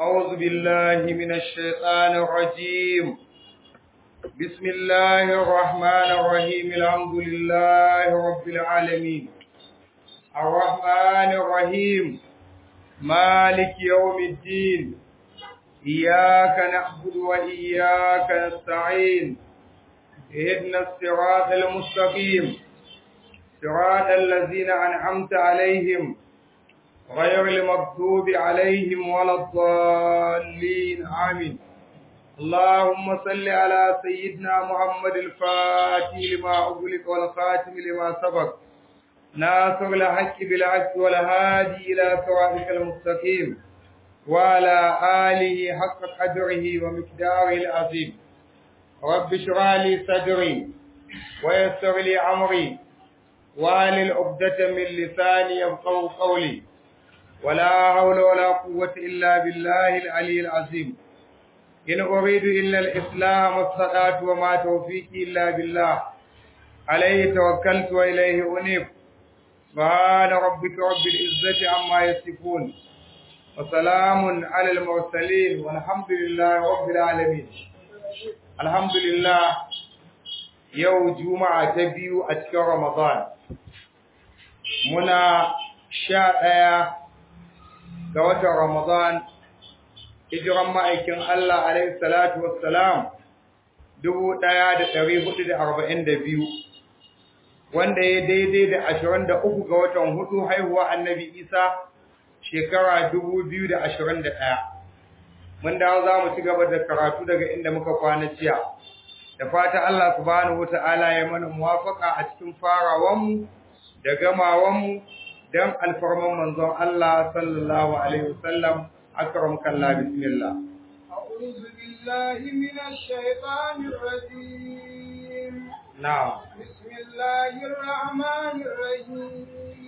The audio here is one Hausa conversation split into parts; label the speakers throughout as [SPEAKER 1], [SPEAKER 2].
[SPEAKER 1] أعوذ بالله من الشيطان الرجيم بسم الله الرحمن الرحيم الحمد لله رب العالمين الرحمن الرحيم مالك يوم الدين إياك نعبد وإياك نستعين اهدنا الصراط المستقيم صراط الذين أنعمت عليهم غير المغضوب عليهم ولا الضالين آمين اللهم صل على سيدنا محمد الفاتح لما أغلق والخاتم لما سبق ناصر الحق بالحق والهادي إلى صراطك المستقيم وعلى آله حق قدره ومقداره العظيم رب اشرح لي صدري ويسر لي أمري واهلل عقدة من لساني يفقهوا قولي ولا حول ولا قوة إلا بالله العلي العظيم إن أريد إلا الإسلام والصلاة وما توفيقي إلا بالله عليه توكلت وإليه أنيب سبحان ربك رب العزة عما يصفون وسلام على المرسلين والحمد لله رب العالمين الحمد لله يوم جمعة تبيو أتكر رمضان منا شاء ga watan Ramadan hijiran ma'aikin Allah alaihi salatu wassalam 1442 wanda ya daidai da 23 ga watan hudu haihuwa annabi Isa shekara 2021 mun dawo za mu ci gaba da karatu daga inda muka kwana jiya da fata Allah subhanahu wataala ya mana muwafaka a cikin farawanmu da gamawanmu dan alfarman manzon Allah sallallahu alaihi wasallam akram kallah bismillah
[SPEAKER 2] a'udhu billahi minash shaitanir rajim
[SPEAKER 1] na'am
[SPEAKER 2] bismillahir rahmanir rahim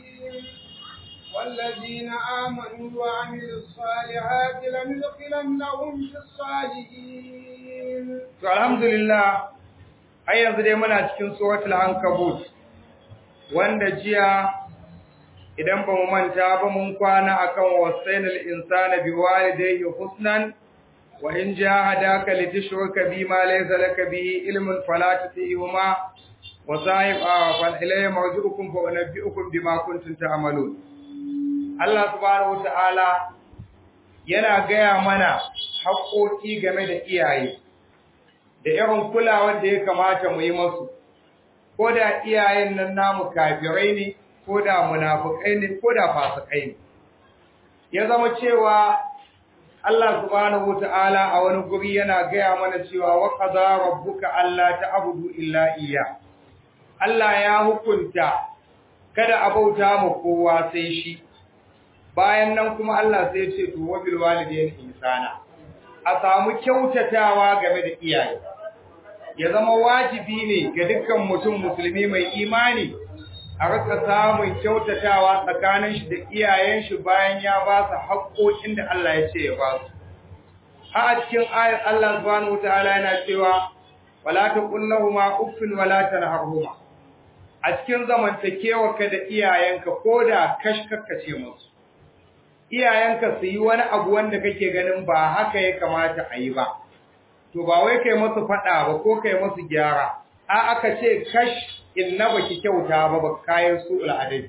[SPEAKER 2] والذين آمنوا وعملوا الصالحات لندخلنهم في الصالحين
[SPEAKER 1] to alhamdulillah ai yanzu dai muna cikin suratul ankabut wanda jiya idan ba mu manta ba mun kwana akan wasainal insana biwalidayhi husnan wa in jahadaka litushrika bima laysa laka bihi ilmun fala tutihuma wa sahib fa ilayya marji'ukum fa unabbi'ukum bima kuntum ta'malun Allah subhanahu wata'ala yana gaya mana haƙoƙi game da iyaye da irin kulawar da ya kamata mu yi masu ko da iyayen nan namu kafirai ne ko da munafukai ne ko da fasikai ne ya zama cewa Allah subhanahu wataala a wani guri yana gaya mana cewa wa qadara rabbuka alla ta'budu illa iyya Allah ya hukunta kada a bauta ma kowa sai shi bayan nan kuma Allah sai ya ce to wa bil walidayni ihsana a samu kyautatawa game da iyaye ya zama wajibi ne ga dukkan mutum musulmi mai imani a rika samun kyautatawa tsakanin shi da iyayen shi bayan ya ba su haƙoƙin da Allah ya ce ya ba su. Ha a cikin ayar Allah subhanahu wataala yana cewa wala taqul lahumu uffin wala tanharhuma. A cikin zamantakewarka da iyayenka koda kashkakace musu. Iyayenka su yi wani abu wanda kake ganin ba haka ya kamata a yi ba. To ba wai kai musu faɗa ba ko kai musu gyara. A aka ce kash inna baki kyauta ba ba kayan su al'adai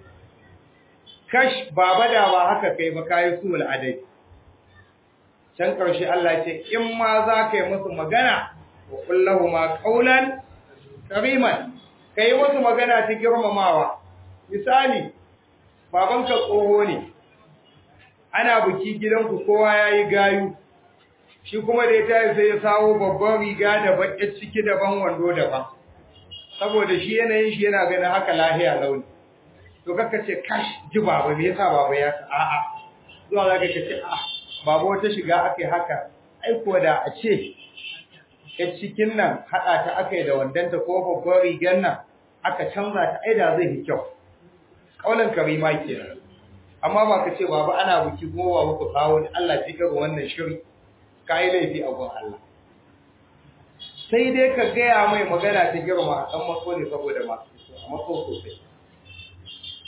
[SPEAKER 1] kash baba da ba haka kai ba kayan su al'adai can karshe Allah ce in ma za ka yi musu magana wa kullahu ma qaulan kariman kai musu magana ta girmamawa misali babanka tsoho ne ana buki gidanku kowa yayi gayu shi kuma da ya tayi sai ya sawo babban riga da baƙin ciki daban wando daban saboda shi yanayin shi yana ganin haka lahiya launi to kaka ce kash ji baba me yasa baba ya a'a zuwa zaka ce a baba wata shiga akai haka ai ko da a ce ya cikin nan hada ta akai da wandanta ko babban rigar nan aka canza ta ai da zai yi kyau kaulan karima kenan amma ba ka ce baba ana buki kuma baba ku kawo ni Allah ji ga wannan shiri kai laifi a gun Allah sai dai ka gaya mai magana ta girma dan maso ne saboda masu a maso sosai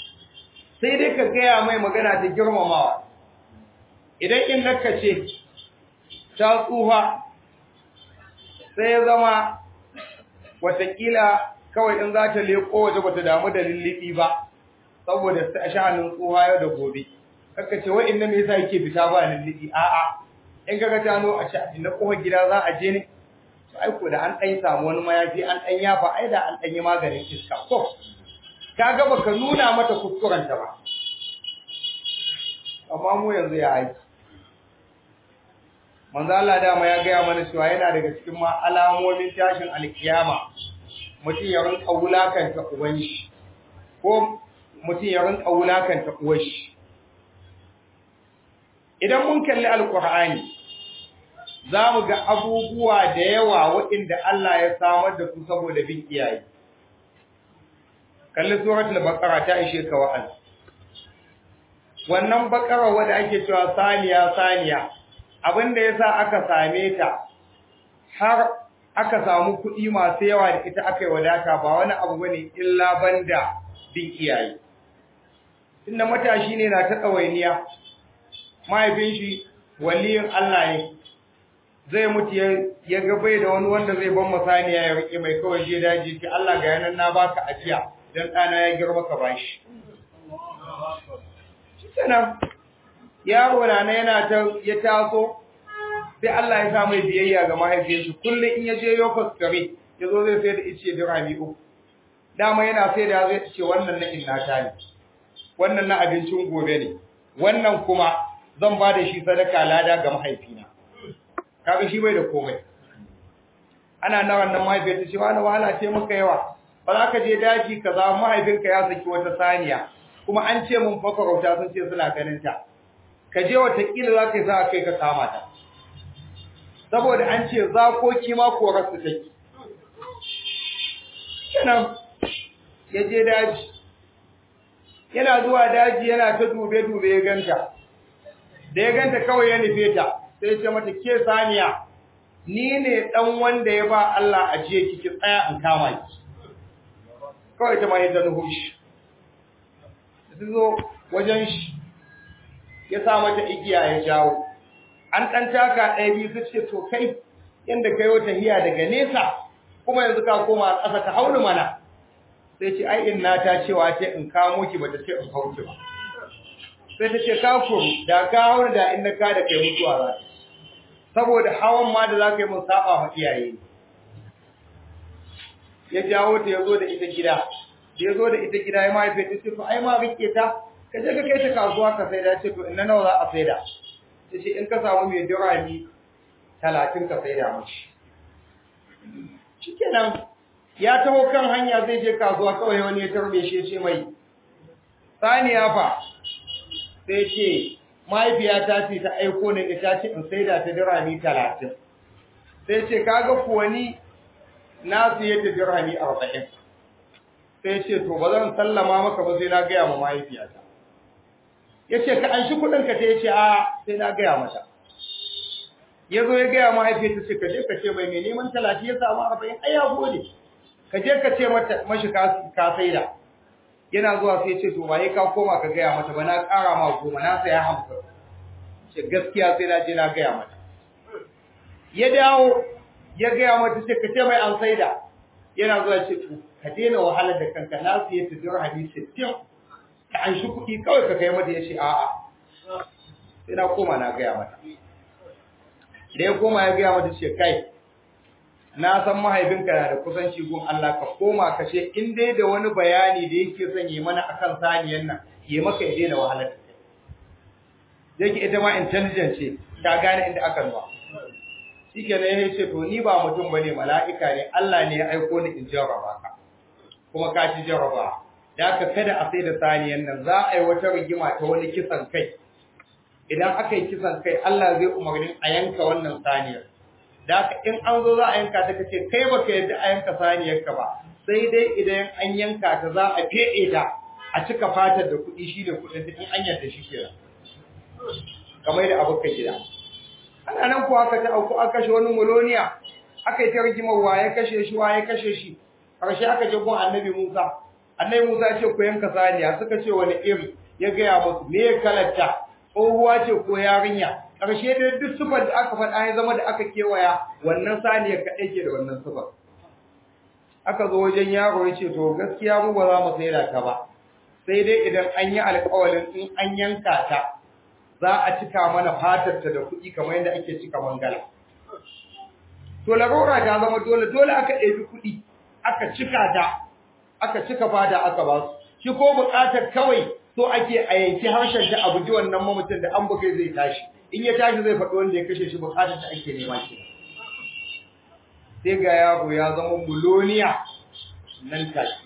[SPEAKER 1] sai dai ka gaya mai magana ta girmamawa idan in naka ce ta tsufa sai ya zama watakila kawai in za ta leko waje ba ta damu da lullubi ba saboda sha'anin tsuha yau da gobe kaka ce wai inda me yasa yake fita ba lullubi a'a in kaga ta no a sha inda kowa gida za a je ne to ai ko da an dan samu wani mayafi an dan yafa ai da an dan yi maganin iska ko kaga baka nuna mata kuskurenta ba amma mu yanzu ya aiki manzo Allah dama ya gaya mana cewa yana daga cikin ma alamomin tashin alkiyama mutum ya rinka wulakanta uban shi ko mutum ya rinka wulakanta uwar shi idan mun kalli alqur'ani zamu ga abubuwa da yawa waɗanda Allah ya samar da su saboda bin iyaye kalli suratul baqara ta ishe ka wa'azi wannan baqara wanda ake cewa saniya saniya abinda yasa aka same ta har aka samu kuɗi masu yawa da ita aka yi wadata ba wani abu bane illa banda bin iyaye inda matashi ne na ta tsawainiya mahaifin shi waliyin Allah ne zai mutu ya ga bai da wani wanda zai ban masaniya ya rike mai kawai je daji ki Allah ga yanan na baka ajiya dan ɗana ya girma ka bashi shikenan yaro na yana ta ya taso sai Allah ya sa mai biyayya ga mahaifiyarsa kullum in ya je yokos kare ya zo zai sai da ice dirami uku dama yana sai da zai ce wannan na inna ta ne wannan na abincin gobe ne wannan kuma zan ba da shi sadaka lada ga mahaifina kaga shi bai da komai ana na wannan mahaifiyar ta ce wani wahala ce maka yawa ba za ka je daji ka za mahaifinka ya saki wata saniya kuma an ce mun fakarauta sun ce suna ganin ta ka je watakila za ka yi za a kai ka kama ta saboda an ce zakoki ma korar su take kenan ya je daji yana zuwa daji yana ta dube-dube ya ganta da ya ganta kawai ya nufe ta sai ce mata ke saniya ni ne dan wanda ya ba Allah ajiye kiki tsaya in kama ki kawai ta mai ta nuhu shi su zo wajen shi ya sa mata igiya ya jawo an ɗan taka ɗaya biyu su ce to kai yadda kai wata hiya daga nesa kuma yanzu ka koma ƙasa ta hauni mana sai ce ai in ta cewa ce in kamo ki bata ce in hauki ba sai ta ce ka kuru da ka hauni da in na ka da kai mutuwa za ta saboda hawan ma da za ka yi mun saba ma iyaye ya jawo ta ya zo da ita gida da ya zo da ita gida ya mahaife ta ce to ai ma rike ta ka je ka kai ta kasuwa ka saida ce to inna nawa za a saida ta ce in ka samu mai dirami talatin ka saida mashi shikenan ya taho kan hanya zai je kasuwa kawai wani ya tarbe shi ya ce mai saniya fa sai ce mahaifiyata ce ta aiko ne ita ce in saida ta dirami talatin sai ce kaga kuwa ni na siye ta dirami arba'in sai ce to ba zan sallama maka ba sai na gaya ma mahaifiyata ya ce ka an shi kuɗinka ta ya ce a sai na gaya mata ya zo ya gaya mahaifiyata ce ka je ka ce mai mai neman talatin ya samu arba'in ai ya gode ka je ka ce mata mashi ka saida yana zuwa sai ce to ba ka koma ka gaya mata ba na ƙara ma goma na saya hamsin ce gaskiya sai na je na gaya mata ya dawo ya gaya mata ce ka ce mai an saida yana zuwa ce to ka daina wahalar da kanka na siye ta dirhami sittin ka an shi kuɗi kawai ka kai mata ya ce a'a sai na koma na gaya mata da ya koma ya gaya mata ce kai na san mahaifinka na da kusanci gun Allah ka koma ka ce in dai da wani bayani da yake son yi mana akan saniyan nan yi maka ya daina wahalar da kai yake ita ma intelligent ce ta gane inda aka zuwa shikenan ya ce to ni ba mutum bane mala'ika ne Allah ne ya aiko ni in jarraba ka kuma ka ci jarraba da ka kada a sai da saniyan nan za a yi wata rigima ta wani kisan kai idan aka yi kisan kai Allah zai umarnin a yanka wannan saniyar da haka in an zo za a yanka ta kace kai baka yadda a yanka saniyar ka ba sai dai idan an yanka ta za a fede ta a cika fatar da kuɗi shi da kuɗin in an yarda shi kenan kamar da abokan gida ana nan kuwa aka ta auku aka kashe wani muloniya aka yi ta rigimar waye kashe shi waye kashe shi karshe aka je gun annabi Musa annabi Musa ya ce ku yanka saniya suka ce wani iri ya gaya musu me ya kalatta tsohuwa ce ko yarinya ƙarshe da duk sifar da aka faɗa ya zama da aka kewaya wannan saniyar kaɗai ke da wannan sifar aka zo wajen yaro ya ce to gaskiya mu ba za mu saida ta ba sai dai idan an yi alƙawalin in an yanka ta za a cika mana fatarta da kuɗi kamar yadda ake cika mangala to larura ta zama dole dole aka ɗebi kuɗi aka cika ta aka cika fata aka ba su shi ko buƙatar kawai so ake a yanki harshen ta a buji wannan mamacin da an bugai zai tashi in ya tashi zai faɗi wanda ya kashe shi buƙatar ta ake nema shi sai ga yaro ya zama muloniya nan take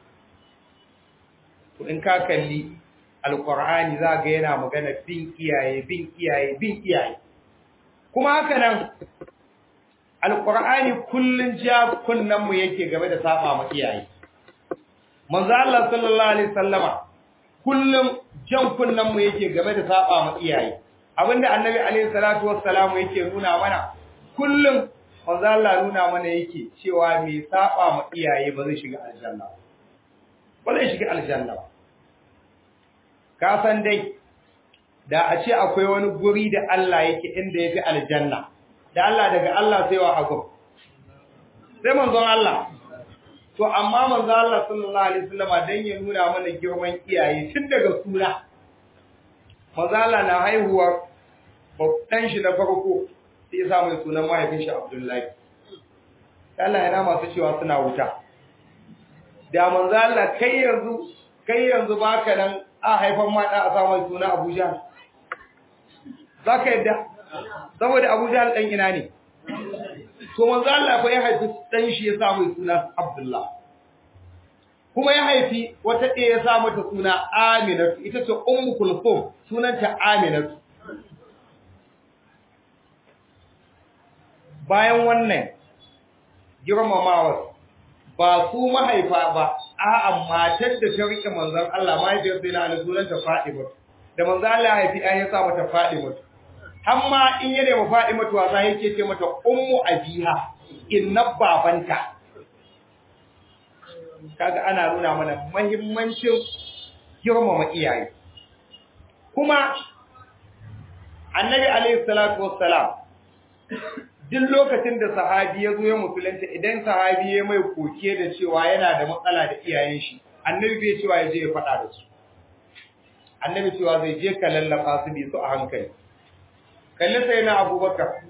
[SPEAKER 1] to in ka kalli alqur'ani za ga yana magana bin iyaye bin iyaye bin iyaye kuma haka nan alqur'ani kullun ja kunnan mu yake game da saba ma iyaye manzo Allah sallallahu alaihi wasallama kullum jan kunnan mu yake game da saba ma iyaye abinda annabi alaihi salatu wassalamu yake nuna mana kullum manzo Allah nuna mana yake cewa me saba ma iyaye ba zai shiga aljanna ba zai shiga aljanna ba ka san dai da a ce akwai wani guri da Allah yake inda yafi aljanna da Allah daga Allah sai wa hagu sai manzon Allah to amma manzon Allah sallallahu alaihi wasallam dan ya nuna mana girman iyaye tun daga suna manzon Allah na haihuwa babban shi na farko sai ya sa mai sunan mahaifin shi Abdullahi Allah yana masu cewa suna wuta da manzon Allah kai yanzu kai yanzu baka nan a haifan mata a sa mai suna Abuja zaka yadda saboda Abuja dan ina ne to manzo Allah fa ya haifi dan shi ya samu suna Abdullah kuma ya haifi wata ɗaya ya sa mata suna Aminatu ita ce Ummu Kulthum sunanta Aminatu bayan wannan girmamawa ba su mahaifa ba a'a matar da ta rike manzon Allah mahaifiyar sai na Ali sunanta Fatima da manzon Allah ya haifi ai ya sa mata Fatima amma in ya nemi Fatima to wasa yake ce mata ummu abiha inna babanta kaga ana nuna mana muhimmancin girmama iyaye kuma annabi alaihi salatu wassalam duk lokacin da sahabi ya zo ya musulunta idan sahabi ya mai koke da cewa yana da matsala da iyayen shi annabi bai cewa ya je ya faɗa da su annabi cewa zai je ka lallaba su bi su a hankali kalli sai na abubakar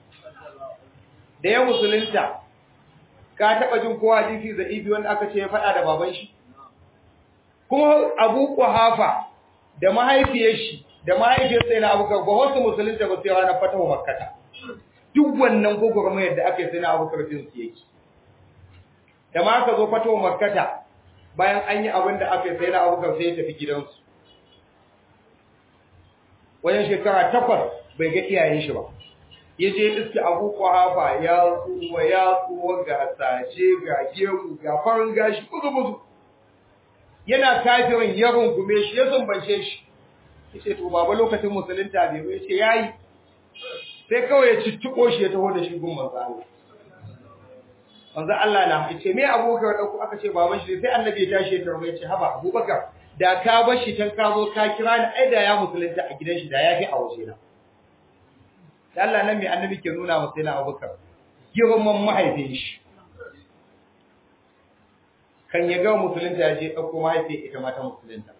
[SPEAKER 1] da ya musulunta ka taɓa jin kowa hadisi da ibi wanda aka ce ya faɗa da baban shi kuma abu hafa da mahaifiyar shi da mahaifiyar sai na abubakar ba wasu musulunta ba sai ranar fatawa makkata duk wannan gwagwarmayar da aka yi sai na abubakar jin su yake da ma aka zo fatawa makkata bayan an yi abin da aka yi sai na abubakar sai ya tafi gidansu wajen shekara takwas bai ga iyayen shi ba ya je iske abu kwahafa ya tsuwa ya tsuwa ga sace ga gemu ga farin gashi buzu buzu yana kafirin ya rungume shi ya sumbance shi ya ce to baba lokacin musulunta bai bai ce yayi sai kawai ya cicciko shi ya taho da shi gun manzo Allah manzo Allah na ya ce me abubakar dauko aka ce baban shi sai annabi ya tashi ya tarbe ya ce haba abubakar da ka bar shi can ka zo ka kira ni ai da ya musulunta a gidan shi da ya fi a waje na da Allah nan mai annabi ke nuna masa yana abubakar girman mahaifin shi kan ya ga musulunta ya je ɗauko mahaifin ita mata musulunta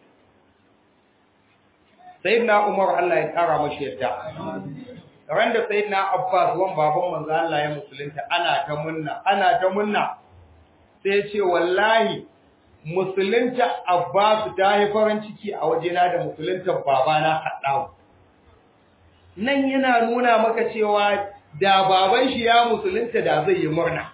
[SPEAKER 1] sayyidina umar Allah ya ƙara mashi yadda ran da sayyidina abbas wan baban manzo Allah ya musulunta ana ta munna ana ta munna sai ya ce wallahi musulunta abbas ta yi farin ciki a wajena da musulunta babana haddawu nan yana nuna maka cewa da baban shi ya musulunta da zai yi murna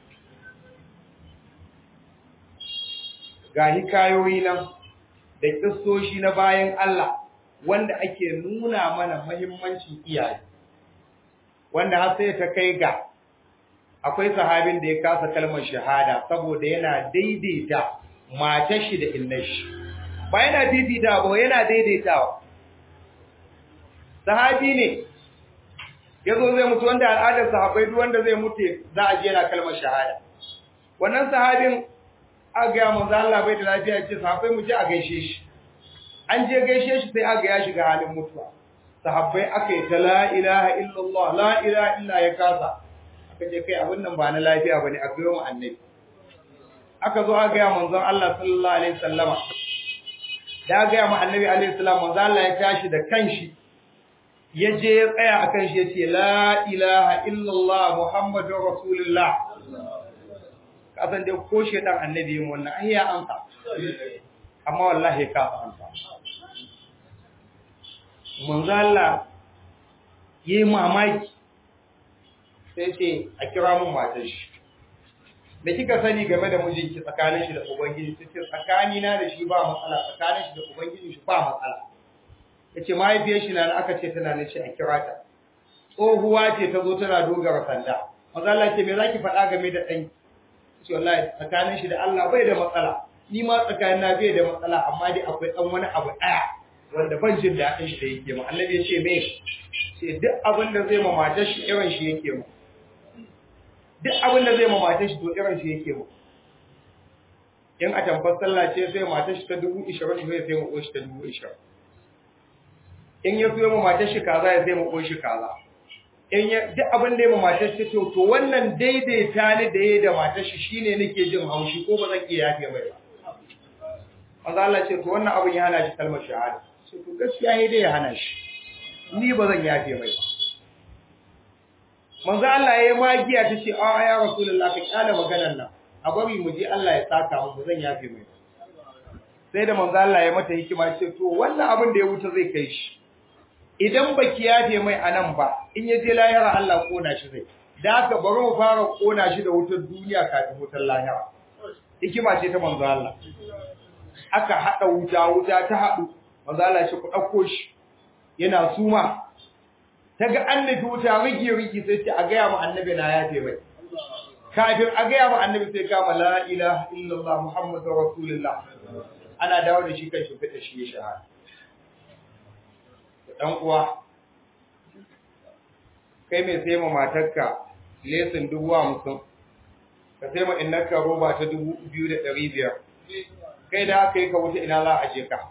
[SPEAKER 1] ga hikayoyi nan da kissoshi na bayan Allah wanda ake nuna mana muhimmancin iyaye wanda har sai ta kai ga akwai sahabin da ya kasa kalmar shahada saboda yana daidaita matar shi da innar shi ba yana fifita ba yana daidaitawa sahabi ne yazo zai mutu wanda al'adar sahabbai duk wanda zai mutu za a je yana kalmar shahada wannan sahabin aka ga manzo Allah bai da lafiya ce sahabbai mu je a gaishe shi an je gaishe shi sai aka ya shiga halin mutuwa sahabbai aka yi ta la ilaha illallah la ilaha illa ya kasa aka ce kai abin nan ba na lafiya bane a gayo mu annabi aka zo aka ga manzon Allah sallallahu alaihi wasallama da ga mu annabi alaihi salam manzon Allah ya tashi da kanshi ya je ya tsaya akan shi ya ce la ilaha illallah muhammadur rasulullah kasan dai ko shedan annabi yin wannan ai ya amsa amma wallahi ka amsa manzo Allah yayi mamaki sai ce a kira mun matar shi da kika sani game da mijinki tsakanin shi da ubangiji sai tsakani na da shi ba matsala tsakanin shi da ubangiji shi ba matsala yace mahaifiyar shi na aka ce tana nace a kira ta tsohuwa ce ta zo tana dogara sanda manzo Allah ce me zaki faɗa game da ɗanki ce wallahi tsakanin shi da Allah bai da matsala ni ma tsakanin na bai da matsala amma dai akwai dan wani abu daya wanda ban jin daɗin shi da yake mu annabi ya ce me ce duk abin da zai ma matar shi irin shi yake mu duk abin da zai ma matar shi to irin shi yake mu in a tambar sallah ce sai matar shi ta dubu ishirin ne sai mu shi ta dubu ishirin in ya fiye ma matar shi kaza ya sai mu shi kaza in ya duk abin da ya matar shi to to wannan daidaita ni da ya da matar shi shine nake jin haushi ko ba zan iya yafe mai ba manzo Allah ce to wannan abin ya hana shi kalmar shahada sai to gaskiya ne dai ya hana shi ni ba zan yafe mai ba manzo Allah ya yi magiya ta ce a ya rasulullah ka kyale maganar nan a bari mu je Allah ya saka mu ba zan yafe mai ba sai da manzo Allah ya mata hikima ce to wannan abin da ya wuce zai kai shi idan baki yafe mai anan ba in ya je lahira Allah kona shi zai da haka bari mu fara kona shi da wutar duniya kafin wutar lahira hikima ce ta manzo Allah aka hada wuta wuta ta hadu manzo Allah shi ku dauko shi yana suma taga annabi wuta rigi rigi sai ce a ga ya mu annabi na yafe mai kafin a ga ya mu annabi sai kama la ilaha illallah muhammadur rasulullah ana dawo da shi kan shi fita shi ya shahada dan uwa kai mai sai ma matarka lesin dubu hamsin ka sai ma innaka roba ta dubu biyu da ɗari biyar kai da aka yi ka wuce ina za a je ka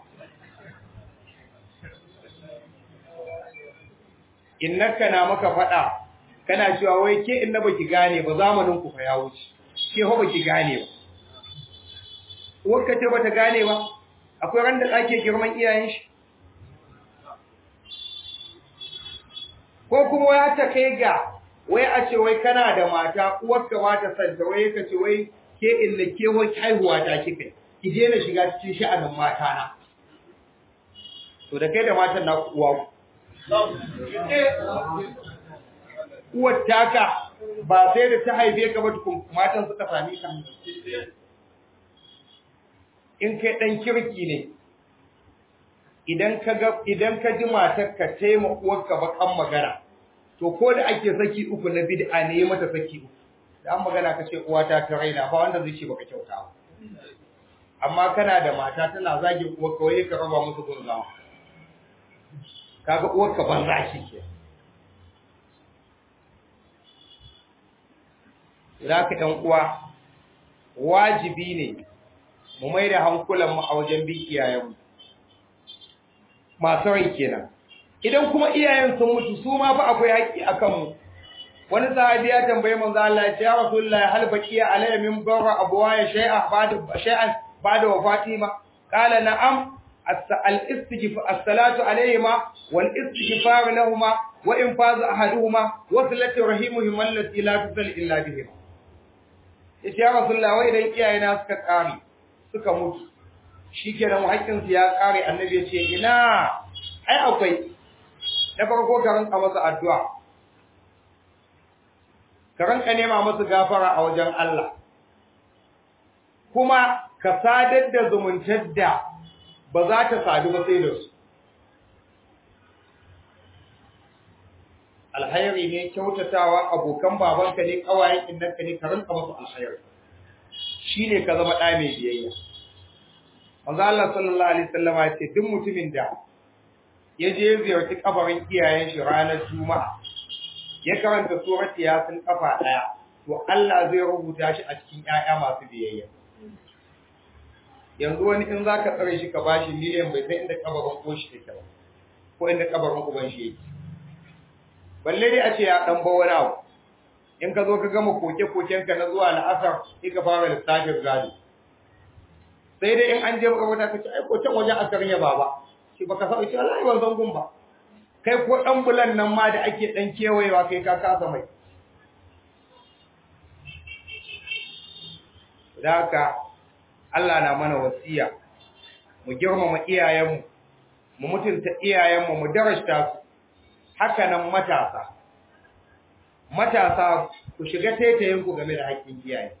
[SPEAKER 1] innaka na maka faɗa kana cewa wai ke inna baki gane ba zamanin ku fa ya wuce ke ho baki gane ba uwarka ce bata gane ba akwai ran da ake girman iyayen shi ko kuma ya ta kai ga wai a ce wai kana da mata uwarka ba ta santa wai ka ce wai ke illa ke wai haihuwa ta kika ki je na shiga cikin sha'anin mata na to da kai da matan na uwa uwar taka ba sai da ta haife ka ba tukun matan suka sami ka in kai dan kirki ne idan ka ga idan ka ji matar ka taima uwarka bakan magana to ko da ake saki uku na bid'a ne ya mata saki uku da an magana ka ce uwata ta raina ba wanda zai ce baka kyauta ba amma kana da mata tana zagin uwarka wai ka raba musu gunzawa kaga uwarka banza shi ke Zaka ɗan uwa wajibi ne mu mai da hankulan mu a wajen bin iyayenmu masu rai kenan idan kuma iyayen sun mutu su ma fa akwai haƙƙi a kanmu wani sahabi ya tambaye manzo Allah ya ce ya rasulullahi hal baqiya alayya min barra abwaya shay'a ba'da shay'an ba'da wafatima qala na'am al-istighfar as-salatu alayhima wal istighfar lahumma wa infaz ahaduhuma wa salatu rahimuhum allati la tusal illa bihim yace ya rasulullahi wai idan iyayena suka kare suka mutu shikenan haƙƙin su ya kare annabi ya ce ina ai akwai na farko ka rinka masa addu'a ka rinka nema masa gafara a wajen Allah kuma ka sadar da zumuntar da ba za ta sadu ba sai da su alhairi ne kyautatawa abokan babanka ne kawayen innanka ne ka rinka masa alhairi shine ka zama ɗa mai biyayya manzo Allah sallallahu alaihi wasallam ya ce duk mutumin da ya je ziyarci kabarin iyayen shi ranar juma'a ya karanta surat yasin kafa daya to Allah zai rubuta shi a cikin ƴaƴa masu biyayya yanzu wani in zaka tsare shi ka bashi miliyan bai san inda kabarin koshi take ba ko inda kabarin uban shi yake balle dai a ce ya dan ba wani abu in ka zo ka gama koke-koken ka na zuwa na asar sai ka fara lissafin gado sai dai in an je makabarta ka ce ai ko can wajen asar ya baba shi baka sa ce wallahi ban san gun ba kai ko dan bulan nan ma da ake dan kewayewa kai ka kasa mai da haka Allah na mana wasiya mu girmama iyayenmu mu mutunta iyayenmu mu darasta su haka nan matasa matasa ku shiga taitayinku game da haƙƙin iyaye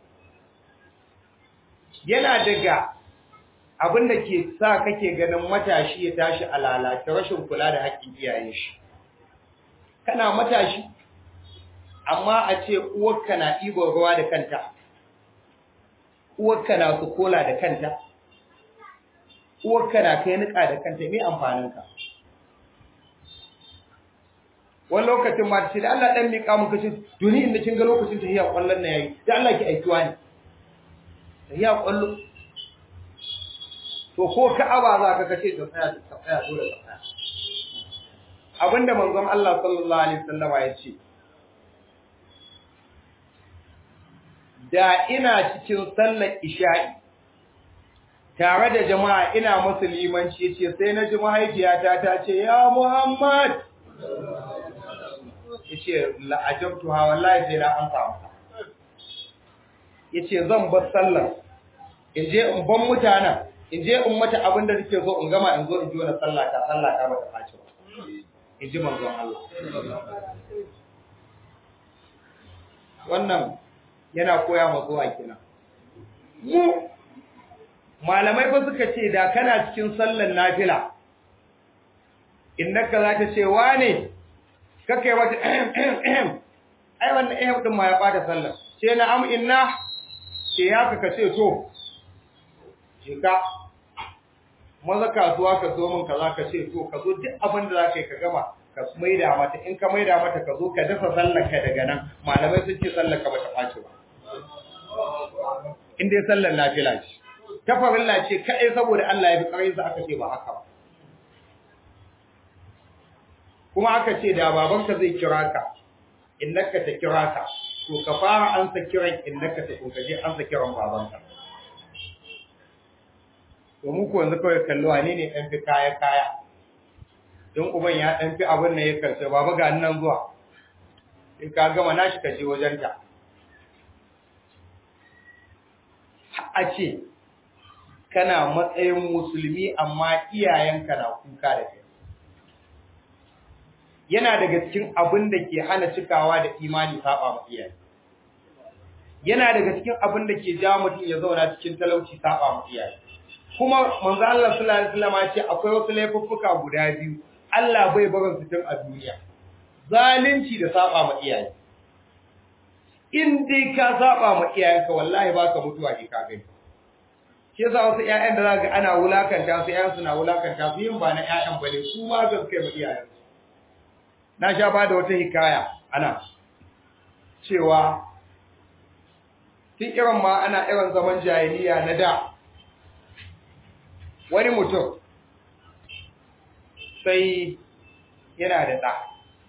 [SPEAKER 1] yana daga abin da ke sa kake ganin matashi ya tashi a lalace rashin kula da haƙƙin iyayen shi kana matashi amma a ce uwarka na ɗiban ruwa da kanta uwarka na su kola da kanta uwarka na kai niƙa da kanta me amfaninka wani lokacin ma ce da Allah dan miƙa muka ce duni inda kin ga lokacin tahiya kwallon na yayi da Allah ki aikiwa ne tahiya kwallo to ko ka'aba za ka kace ta tsaya ta tsaya dole ta tsaya abinda manzon Allah sallallahu alaihi wasallama ya ce da ina cikin sallar isha'i tare da jama'a ina musulmanci yace sai na ji mahaifiyata ta ce ya Muhammad yace la'ajabtu ha wallahi sai na an samu yace zan bar sallar in je in ban mutanen in je in mata abin da nake so in gama in zo in ji wani sallah ta sallah ta bata faci ba in ji manzon Allah wannan yana koya ma zuwa kina mu malamai ba suka ce da kana cikin sallar nafila innaka za ta ce wane kakai wata ai wannan ehem din ma ya bata sallar ce na am inna ce ya ka ce to jika maza kasuwa ka zo min kaza ka ce to ka zo duk abin da zaka yi ka gama ka maida mata in ka maida mata ka zo ka dafa sallar ka daga nan malamai sun ce sallar ka bata ɓaci ba in dai sallar nafila ce ta farilla ce kai saboda Allah ya fi ƙarin sa aka ce ba haka ba kuma aka ce da babanka zai kira ka innaka ta kira ka to ka fara ansa kiran innaka ta kokaje ansa kiran babanka to mu ko yanzu kawai kallo wane ne dan fi kaya kaya don uban ya dan fi abin nan ya karshe baba ga nan zuwa in ka gama nashi ka je wajen ta a ce kana matsayin musulmi amma iyayenka na kuka da kai yana daga cikin abin da ke hana cikawa da imani saba ma iyaye yana daga cikin abin da ke jawo mutum ya zauna cikin talauci saba ma iyaye kuma manzo Allah sallallahu alaihi wasallam ya ce akwai wasu laifuffuka guda biyu Allah bai barin su tun a duniya zalunci da saba ma iyaye in dai ka saba ma iyayenka wallahi baka mutuwa ke ka gani shi yasa wasu ƴaƴan da zaka ana wulakanta su ƴaƴan suna wulakanta su yin ba na ƴaƴan bane su ma gaske ma iyayen na sha ba da wata hikaya ana cewa tun irin ma ana irin zaman jahiliya na da wani mutum sai yana da ɗa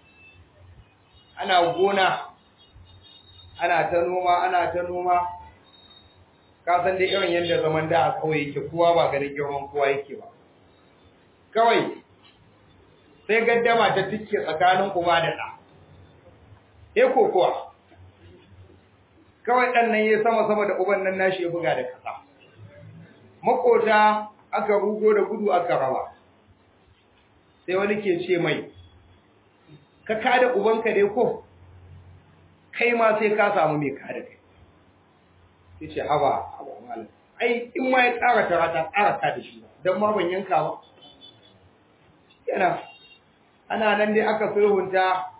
[SPEAKER 1] ana gona ana ta noma ana ta noma ka san dai irin yadda zaman da a kawai yake kowa ba ganin girman kowa yake ba kawai sai gaddama ta tike tsakanin kuma da ɗa ya kokowa kawai ɗan nan ya sama sama da uban nan nashi ya buga da ƙasa makota aka rugo da gudu aka raba sai wani ke ce mai ka kada ubanka dai ko kai ma sai ka samu mai kada kai sai ce haba haba malam ai in ma ya tsara tara ta tsara ka da shi don ma ban yanka ba yana ana nan dai aka sulhunta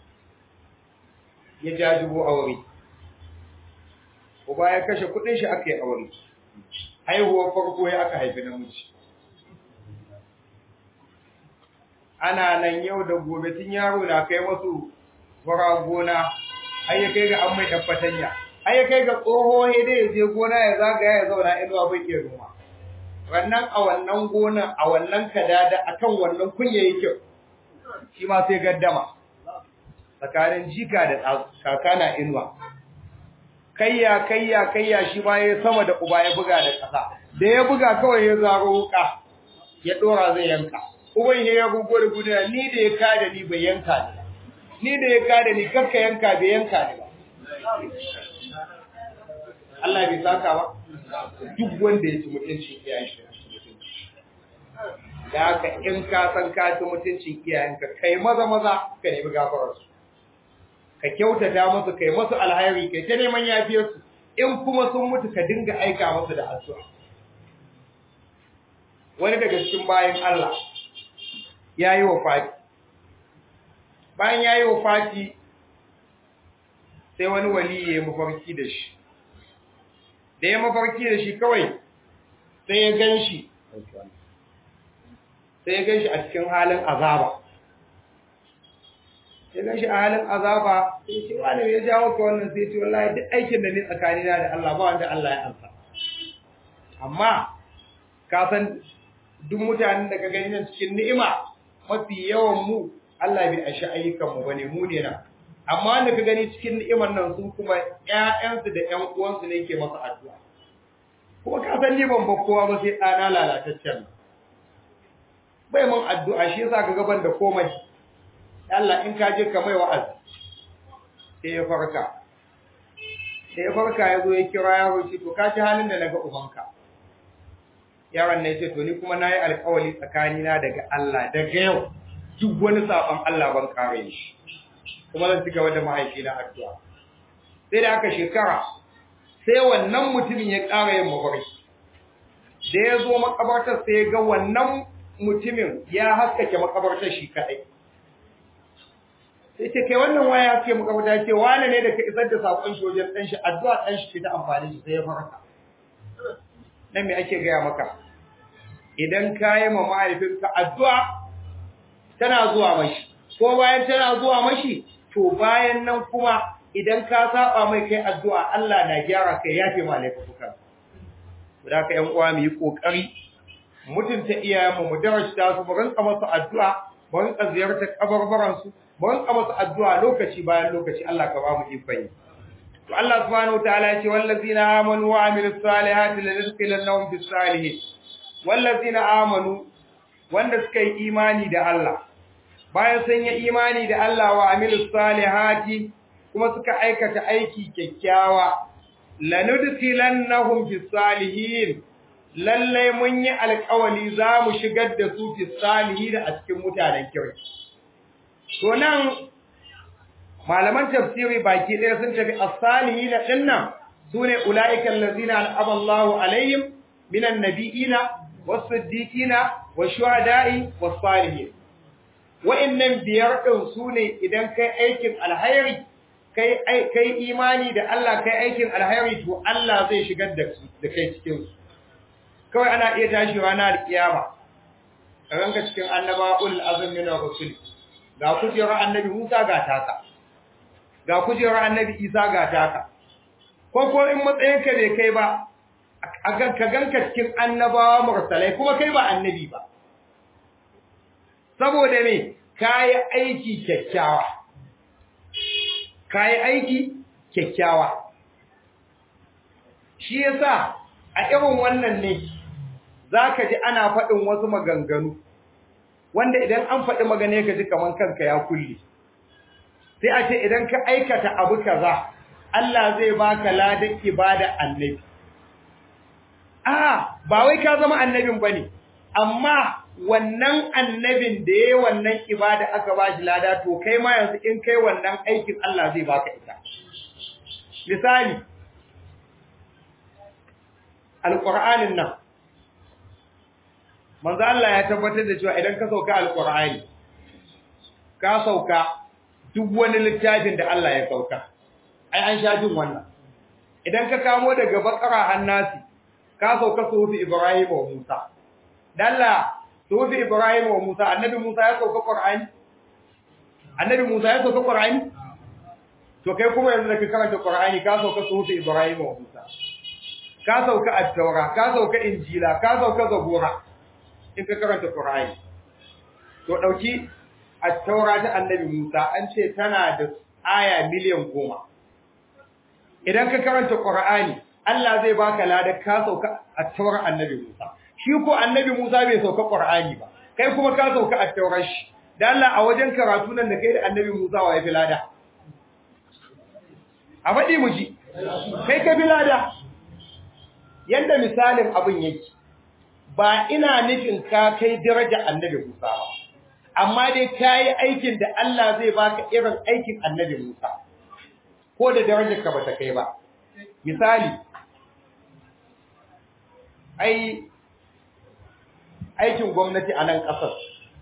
[SPEAKER 1] ya jajibo aure uba ya kashe kudin shi aka yi aure haihuwar farko ya aka haifi namiji ana nan yau da gobe tun yaro na kai masu fara gona har ya kai ga an mai ɗan fatanya har ya kai ga tsoho ya dai ya je gona ya zagaya ya zauna inuwa bai iya noma wannan a wannan gonan a wannan kadada akan wannan kunya yake shi ma sai gaddama tsakanin jika da kaka na inuwa kayya kayya kayya shi ma ya sama da uba ya buga da ƙasa da ya buga kawai ya zaro wuka ya dora zai yanka uban ya gugu da gudu ni da ya kada ni bai yanka ni ni da ya kada ni kakka yanka bai yanka ni ba Allah bai saka ba duk wanda ya ci mutuncin iyayen shi da haka in ka san ka ci mutuncin iyayenka kai maza maza ka nemi gafarar su ka kyautata musu kai musu alhairi kai ta neman yafiyar su in kuma sun mutu ka dinga aika musu da addu'a wani daga cikin bayan Allah ya yi wa fati bayan ya yi wa fati sai wani wali ya yi mafarki da shi da ya mafarki da shi kawai sai ya gan shi sai ya gan shi a cikin halin azaba ya gan shi a halin azaba sai ce wani ya jawo ka wannan sai ce wallahi duk aikin da ni tsakanina da Allah ba wanda Allah ya ansa amma ka san duk mutanen da ka gani nan cikin ni'ima mafi yawan mu Allah bai ashi ayyukan mu bane mu ne na amma wanda ka gani cikin ni'imar nan sun kuma ƴaƴansu da ƴan uwansu ne ke masa addu'a kuma ka san ni ban kowa ba sai ɗana lalataccen bai mun addu'a shi yasa ka gaban da komai Allah in ka je ka mai wa'azi sai ya farka sai ya farka ya zo ya kira yaro ce to ka ji halin da naga ubanka yaron ne ce to ni kuma nayi alƙawari tsakanina daga Allah daga yau duk wani saban Allah ban kare shi kuma zan ci gaba da mahaifina addu'a sai da aka shekara sai wannan mutumin ya ƙara yin mafarki da ya zo makabartar sai ya ga wannan mutumin ya haskake makabartar shi kaɗai sai ce kai wannan waya haske makabarta ce wane ne da ka isar da saƙon shi wajen ɗan shi addu'a ɗan shi ta amfani shi sai ya farka nan me ake gaya maka idan ka yi ma mahaifinka addu'a tana zuwa mashi ko bayan tana zuwa mashi to bayan nan kuma idan ka saba mai kai addu'a Allah na gyara kai yafe ma laifuka da ka yan uwa mu yi kokari mutunta iyayenmu mu darasta su mu rinka masu addu'a mu rinka ziyartar kabarbaran su mu rinka masu addu'a lokaci bayan lokaci Allah ka ba mu ikon to Allah subhanahu wataala ya ce wallazina amanu wa amilus salihati lanadkhilannahum bis salihin wallazina amanu wanda suka yi imani da Allah bayan sun yi imani da Allah wa amilus salihati kuma suka aikata aiki kyakkyawa lanudkhilannahum fis salihin lalle mun yi alƙawali za mu shigar da su fis salihin a cikin mutanen kirki to nan malaman tafsiri baki ɗaya sun tafi as-salihin dinnan sune ulaiikal ladzina an'ama Allahu alaihim minan nabiyina was-siddiqina wash-shuhada'i was-salihin wa'annan biyar din sune idan kai aikin alhairi kai kai imani da Allah kai aikin alhairi to Allah zai shigar da da kai cikin su kawai ana iya tashi ranar kiyama ranka cikin annaba'ul azmi min rusul ga kujerar annabi Musa ga taka ga kujerar annabi Isa ga taka ko ko in matsayinka bai kai ba ka ganka cikin annabawa mursalai kuma kai ba annabi ba saboda me kayi aiki kyakkyawa kayi aiki kyakkyawa shi yasa a irin wannan ne zaka ji ana faɗin wasu maganganu wanda idan an faɗi magana ka ji kaman kanka ya kulle sai a ce idan ka aikata abu kaza Allah zai baka ladan ibada annabi a ba wai ka zama annabin bane amma wannan annabin da yayi wannan ibada aka bashi lada to kai ma yanzu in kai wannan aikin Allah zai baka ita misali alqur'anin nan manzo Allah ya tabbatar da cewa idan ka sauka alqur'ani ka sauka duk wani littafin da Allah ya sauka ai an sha jin wannan idan ka kamo daga bakara hannasi ka sauka sufi Ibrahim wa Musa dalla sufi Ibrahim wa Musa annabi Musa ya sauka Qur'ani annabi Musa ya sauka Qur'ani to kai kuma yanzu da ka karanta Qur'ani ka sauka sufi Ibrahim wa Musa ka sauka at-Taura ka sauka Injila ka sauka Zabura in ka karanta Qur'ani to dauki at-taura ta annabi Musa an ce tana da aya miliyan goma idan ka karanta Qur'ani Allah zai baka ladar ka sauka at-taura annabi Musa shi ko annabi Musa bai sauka Qur'ani ba kai kuma ka sauka at-taurar shi dan Allah a wajen karatu nan da kai da annabi Musa wa ya fi lada a faɗi mu ji kai ka fi lada yanda misalin abin yake ba ina nufin ka kai daraja annabi Musa ba amma dai kai aikin da Allah zai baka irin aikin annabi Musa ko da darajar ka bata kai ba misali ai aikin gwamnati a nan kasar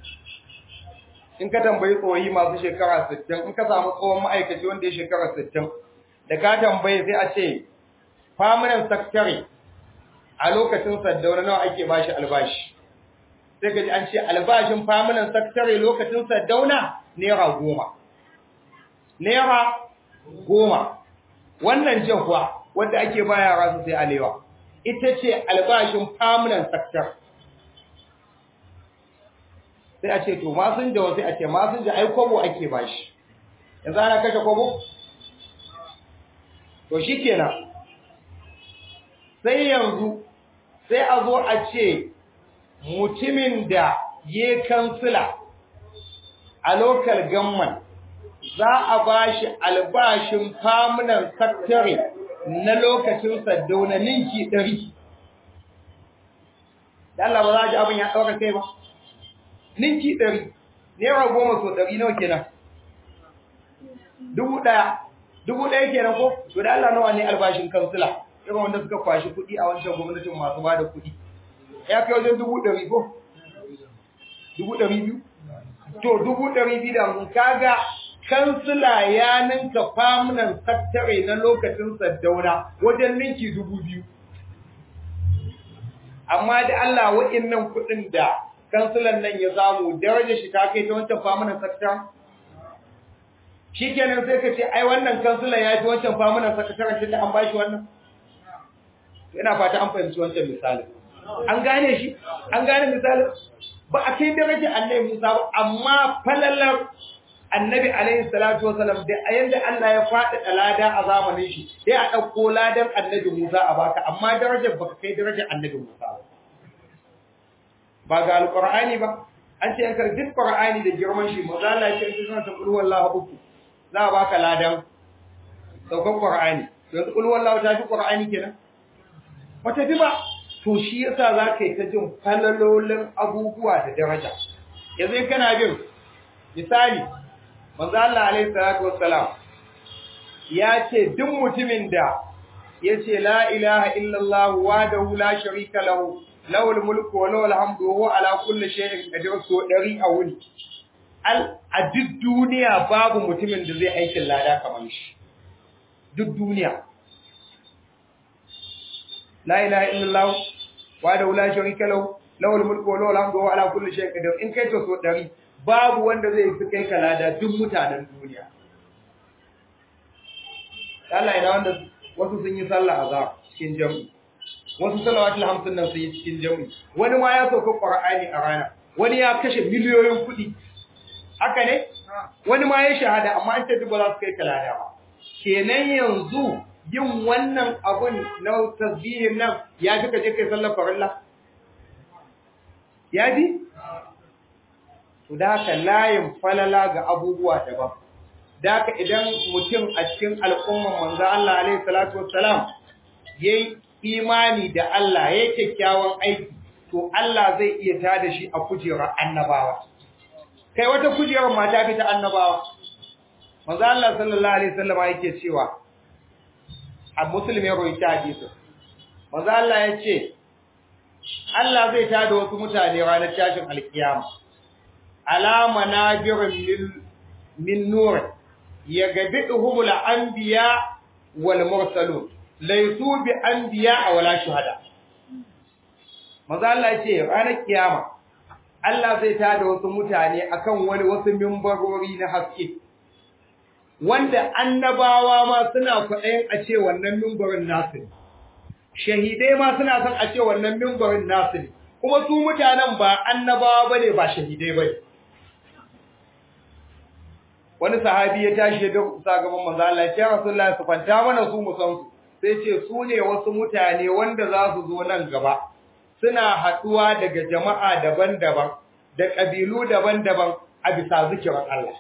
[SPEAKER 1] in ka tambayi tsohi masu shekara 60 in ka samu tsohon ma'aikaci wanda ya shekara 60 da ka tambaye sai a ce permanent secretary a lokacin saddauna nawa ake bashi albashi sai ka ji an ce albashin permanent secretary lokacin saddauna naira goma naira goma wannan jahwa wanda ake ba yara su sai alewa ita ce albashin permanent secretary sai a ce to masun jawa sai a ce masun ja ai kwabo ake bashi yanzu ana kashe kwabo to shikenan sai yanzu sai a zo a ce mutumin da ya kansila a local government za a ba shi albashin famunan saktare na lokacin saddauna ninki ɗari. Da Allah ba za a ji abin ya ɗauka kai ba? Ninki ɗari, Naira goma so ɗari nawa kenan? Dubu ɗaya, dubu ɗaya kenan ko? To da Allah nawa ne albashin kansila? irin wanda suka kwashi kuɗi a wancan gwamnatin masu ba da kuɗi ya kai wajen dubu ɗari ko? dubu ɗari biyu? to dubu ɗari biyu da mun kaga kansila ya ninka famunan saktare na lokacin saddauna wajen ninki dubu biyu amma da Allah wa'innan kuɗin da kansilan nan ya samu darajar shi ta kai ta wancan famunan saktare shikenan sai ka ce ai wannan kansilan ya fi wancan famunan sakataren tunda an bashi wannan ina fata an fahimci wancan misali an gane shi an gane misali ba a kai darajar annabi Musa ba amma falalar annabi alaihi salatu wasalam da yanda Allah ya faɗi lada a zamanin shi sai a ɗauko ladan annabi Musa a baka amma darajar baka kai darajar annabi Musa ba ba ga alqur'ani ba an ce yankar duk qur'ani da girman shi maza Allah ya ce in kana ta qul wallahu uku za a baka ladan saukan qur'ani yanzu qul wallahu ta fi qur'ani kenan wata bi ba to shi yasa za ka yi ta jin falalolin abubuwa da daraja yanzu kana bin misali manzo Allah alaihi salatu wassalam ya ce duk mutumin da yace la ilaha illallah wahdahu la sharika lahu lahul mulku wa lahul hamdu wa huwa ala kulli shay'in qadir so dari a wuni al a duk duniya babu mutumin da zai aikin lada kamar shi duk duniya la ilaha illallah wahdahu la sharika lahu lahul mulku wa lahul hamdu wa huwa ala kulli shay'in qadir in kai to so dari babu wanda zai fi kai kalada duk mutanen duniya Allah ina wanda wasu sun yi sallah azhar cikin jami'i wasu salawatul hamsin nan sun yi cikin jami'i wani ma ya sauka qur'ani a rana wani ya kashe miliyoyin kuɗi haka ne wani ma ya shahada amma an ce duk ba za su kai kalada ba kenan yanzu yin wannan abun na tasbihin nan ya fi kaje kai sallar farilla ya ji to da haka layin falala ga abubuwa daban da haka idan mutum a cikin al'umman manzo Allah alaihi salatu wassalam yayi imani da Allah yayi kyakkyawan aiki to Allah zai iya tada shi a kujerar annabawa kai wata kujerar mata fita annabawa manzo Allah sallallahu alaihi wasallam yake cewa a muslim ya rawaita hadisi manzo Allah ya ce Allah zai tada wasu mutane ranar tashin alkiyama alama nabirin min nur ya gabi ihumul anbiya wal mursalun laysu bi anbiya wala shuhada maza Allah ce ranar kiyama Allah zai tada wasu mutane akan wani wasu mimbarori na haske wanda annabawa ma suna kwaɗayin a ce wannan mimbarin nasu ne shahidai ma suna son a ce wannan mimbarin nasu ne kuma su mutanen ba annabawa bane ba shahidai bane wani sahabi ya tashi ya durkusa gaban manzo Allah ya ce Rasulullahi su kwanta mana su mu san su sai ce su ne wasu mutane wanda za su zo nan gaba suna haduwa daga jama'a daban-daban da kabilu daban-daban a bisa zikirin Allah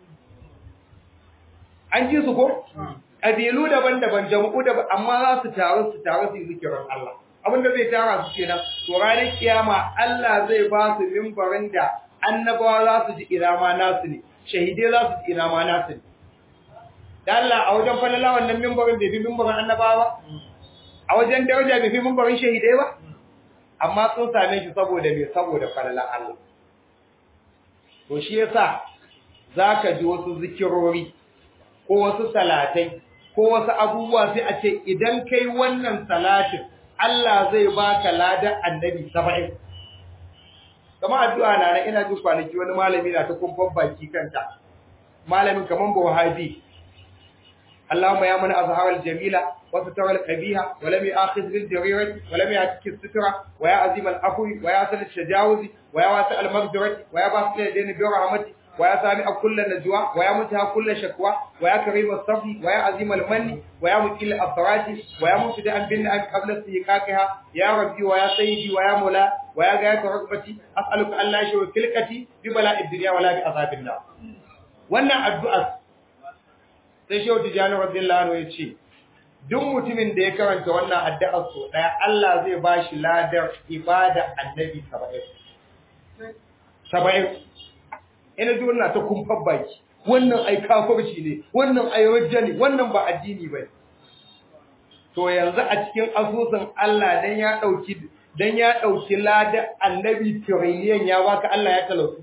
[SPEAKER 1] an ji su ko kabilu daban-daban jama'u daban amma za su taru su taru su yi zikirin Allah abinda zai tara su kenan to ranar kiyama Allah zai ba su mimbarin da annabawa za su ji irama nasu ne shahidai za su ji irama nasu ne da Allah a wajen falala wannan mimbarin bai fi mimbarin annabawa ba a wajen daraja bai fi mimbarin shahidai ba amma sun same shi saboda me saboda falala Allah to shi yasa zaka ji wasu zikirori ko wasu salatai ko wasu abubuwa sai a ce idan kai wannan salatin Allah zai baka ladan annabi 70 kama addu'a na na ina jin kwanaki wani malami na ta kumfan baki kanta malamin kaman Buhari Allahumma ya mana azharal jamila wa sataral qabiha wa lam ya'khidh bil jarirati wa lam ya'tik sitra wa ya azim al afwi wa ya sal shajawzi wa ya wasi al maghfirati wa ya basil yadayni bi rahmati wa ya sami kull najwa wa ya mutaha kull shakwa wa ya karim al safi wa ya azim al manni wa ya mutil al afrati wa ya mutida an bin an qabla siqaqiha ya rabbi wa ya sayyidi wa ya mula wa ya gayat rukbati as'aluka an la shay'a filqati bi bala'id dunya wa la bi azabin nar wannan addu'a sai shehu tijani radiyallahu anhu yace duk mutumin da ya karanta wannan addu'ar so daya Allah zai bashi ladar ibada annabi 70 70 ina ji wannan ta kumfar baki wannan ai kafirci ne wannan ai wajja ne wannan ba addini ba to yanzu a cikin asusun Allah dan ya dauki dan ya dauki ladar annabi trillion ya baka Allah ya talautu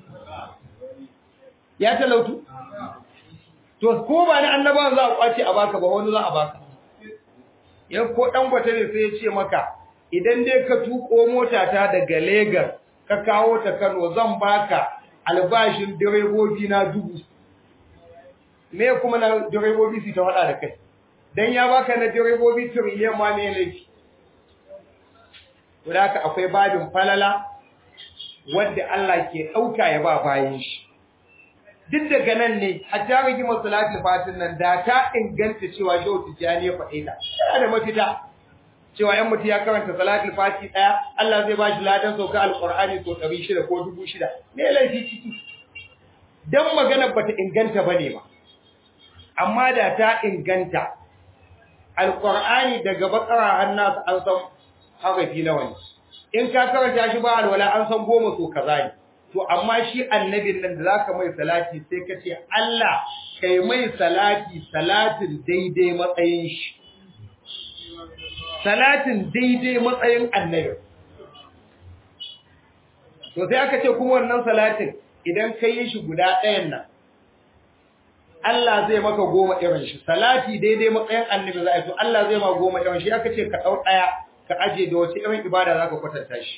[SPEAKER 1] ya talautu to ko ba na annabawan za a kwace a baka ba wani za a baka yan ko dan gwata ne sai ya ce maka idan dai ka tuko mota ta daga Lagos ka kawo ta Kano zan baka albashin direbobi na dubu me kuma na direbobi su ta hada da kai dan ya baka na direbobi trillion ma ne laifi wadaka akwai babin falala wanda Allah ke dauka ya ba bayin shi duk daga nan ne hatta rigimar salatul fatin nan da ta inganta cewa shehu tijani ya faɗe ta yana da mafita cewa yan mutu ya karanta salatul fati ɗaya Allah zai ba shi ladan sauka alqur'ani to 600 ko 6000 me laifi ciki dan magana bata inganta bane ba amma da ta inganta alqur'ani daga bakara hannasu an san harafi nawa ne in ka karanta shi ba alwala an san goma so kaza ne to amma shi annabin nan da zaka mai salati sai ka ce Allah kai mai salati salatin daidai matsayin shi salatin daidai matsayin annabi to sai aka ce kuma wannan salatin idan ka yi shi guda ɗayan nan Allah zai maka goma irin shi salati daidai matsayin annabi za a to Allah zai ma goma irin shi aka ce ka ɗau ɗaya ka aje da wace irin ibada za ka kwatanta shi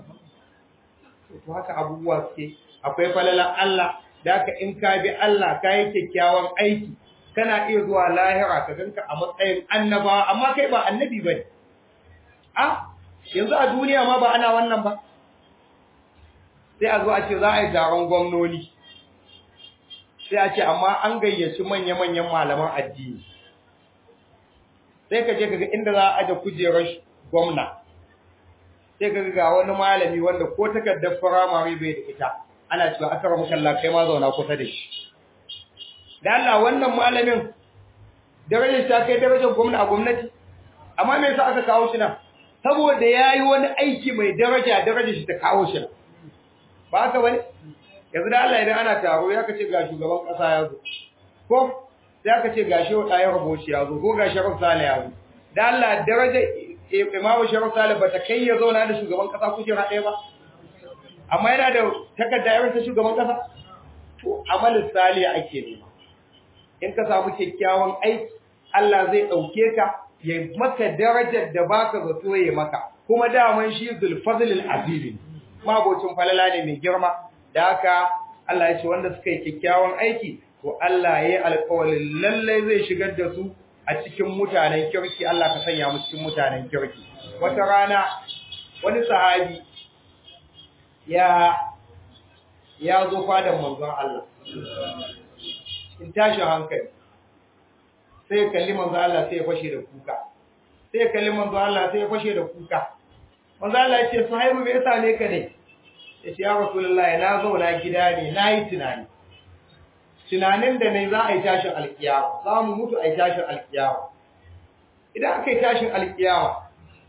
[SPEAKER 1] to haka abubuwa suke akwai falalan Allah da haka in ka bi Allah ka yi kyakkyawan aiki kana iya zuwa lahira ka ganka a matsayin annaba amma kai ba annabi bane a yanzu a duniya ma ba ana wannan ba sai a zo a ce za a yi taron gwamnoni sai a ce amma an gayyaci manya-manyan malaman addini sai ka je ka ga inda za a aje kujerar gwamna sai ka ga wani malami wanda ko takardar firamare bai da ita ana cewa aka ramu kalla kai ma zauna kusa da shi da Allah wannan malamin darajar ta kai darajar gwamna a gwamnati amma me yasa aka kawo shi nan saboda yayi wani aiki mai daraja darajar shi ta kawo shi nan ba haka bane yanzu da Allah idan ana taro ya kace ga shugaban kasa ya zo ko sai aka ce gashi wa ɗayan rubuci ya zo ko gashi Sharaf Sale ya zo da Allah darajar Imamu Sharaf Sale ba ta kai ya zauna da shugaban kasa kujera ɗaya ba amma yana da takarda irin ta shugaban kasa to amalin sali ake nema in ka samu kyakkyawan aiki Allah zai dauke ka ya maka darajar da baka zato ya maka kuma daman shi zulfazlul azim mabocin falala ne mai girma da haka Allah ya ce wanda suka yi kyakkyawan aiki to Allah ya yi alƙawarin lalle zai shigar da su a cikin mutanen kirki Allah ka sanya mu cikin mutanen kirki wata rana wani sahabi ya ya zo fadan manzon Allah in tashi hankali sai kalli manzo Allah sai ya fashe da kuka sai kalli manzo Allah sai ya fashe da kuka manzo Allah ya ce sahibu me yasa ne ka ne ya ce ya rasulullahi na zauna gida ne na yi tunani tunanin da ne za a yi tashin alkiyama za mu mutu a yi tashin alkiyama idan aka yi tashin alkiyama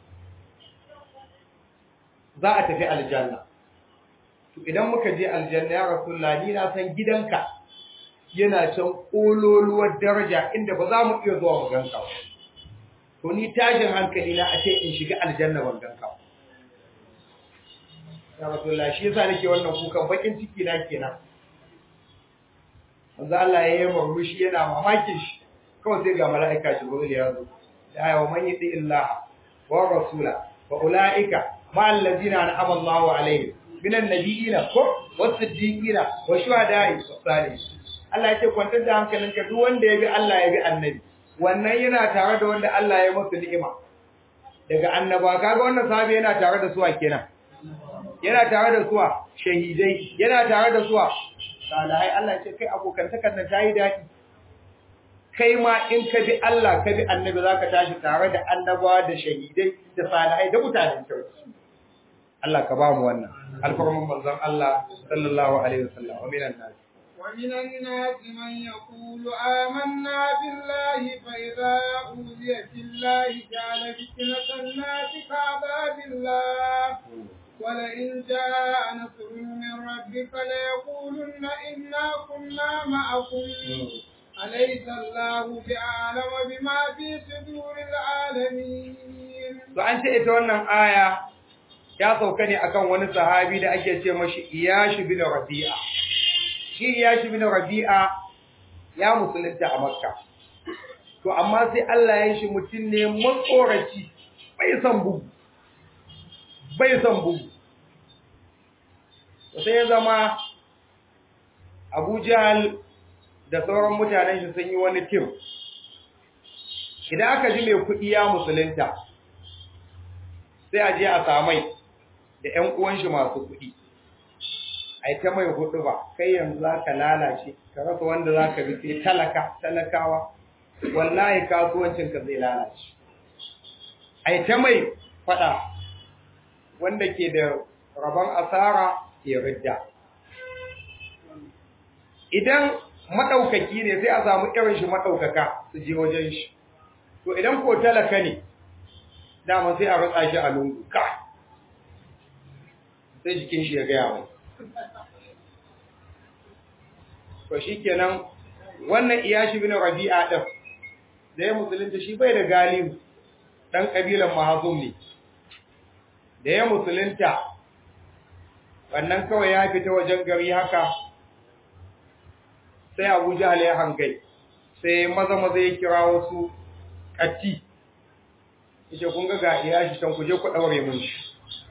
[SPEAKER 1] za a tafi aljanna to idan muka je aljanna ya rasulullahi ni na san gidanka yana can kololuwar daraja inda ba za mu iya zuwa mu ganka ba to ni tashin hankali na a ce in shiga aljanna ban ganka ba ya rasulullah shi yasa nake wannan kukan bakin ciki na kenan manzo Allah ya yi murmushi yana mamakin shi kawai sai ga mala'ika Jibril ya zo ya yi wa man yati illah wa rasula wa ulaika ma allazina an'ama Allahu alaihim minan nabiyina ko was-siddiqina wa shuhada'i was-salihin Allah ya ce kwantar da hankalinka duk wanda ya bi Allah ya bi annabi wannan yana tare da wanda Allah ya masa ni'ima daga annaba kaga wannan sahabi yana tare da su a kenan yana tare da suwa shahidai yana tare da suwa salihai Allah ce kai abokantakar nan tayi dadi kai ma in ka bi Allah ka bi annabi zaka tashi tare da annabawa da shahidai da salihai da mutanen kirki Allah ka ba mu wannan alfarman manzon Allah sallallahu alaihi wasallam wa minan nas
[SPEAKER 2] ومن الناس من يقول آمنا بالله فإذا أوذي في الله جعل فتنة الناس كعذاب الله ولئن جاء نصر من ربك ليقولن إنا كنا معكم أليس الله بأعلم بما في صدور العالمين
[SPEAKER 1] to an ce ita wannan aya ya sauka ne akan wani sahabi da ake ce mashi Iyash bin Rabi'a shi Iyash bin Rabi'a ya musulunta a Makka to amma sai Allah ya shi mutum ne matsoraci bai san bugu bai san bugu sai ya zama Abu Jahl da sauran mutanen shi sun yi wani tim idan aka ji mai kuɗi ya musulunta sai a je a samai da ƴan uwan shi masu kuɗi ai ta mai hudu ba kai yanzu zaka lalace ka rasa wanda zaka bi sai talaka talakawa wallahi kasuwancin ka zai lalace ai ta mai fada wanda ke da rabon asara ya ridda idan madaukaki ne sai a samu irin shi madaukaka su je wajen shi to idan ko talaka ne dama sai a rutsa shi a lungu ka sai jikin shi ya gaya mai to shikenan wannan iyashi bin rabi'a din da ya musulunta shi bai da galibu dan kabilan mahazum ne da ya musulunta wannan kawai ya fita wajen gari haka sai Abu Jahl ya hangai sai maza maza ya kira wasu katti yace kun ga ga iyashi can ku je ku daure mun shi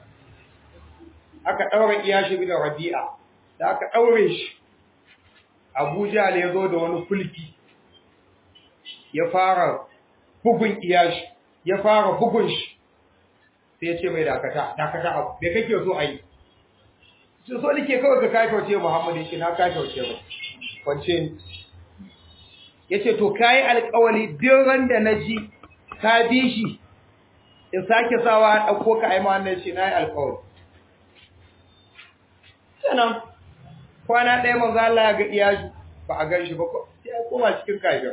[SPEAKER 1] aka daure iyashi bin rabi'a da aka daure shi Abuja ne ya zo da wani kulki ya fara bugun iyashi ya fara bugun shi sai ya ce mai dakata dakata abu bai kake so a yi su so nake kawai ka kafauce Muhammad ya ce na kafauce ba kwance ni ya ce to kayi alkawali duk ran da na ji ka bi shi in sake sawa a ɗauko ka aima wannan shi na yi alkawali sannan kwana ɗaya manzo Allah ya ga iyashi ba a gan shi ba sai ya koma cikin kafir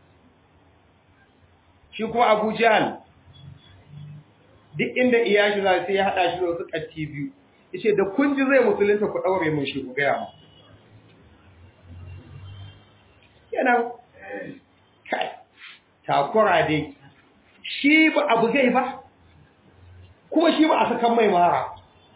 [SPEAKER 1] shi kuma Abu Jahl duk inda iyashi za sai ya hada shi da wasu katti biyu yace da kun ji zai musulunta ku daure mun shi ku ga mu kenan kai takura dai shi ba abu gai ba kuma shi ba a sakan mai mara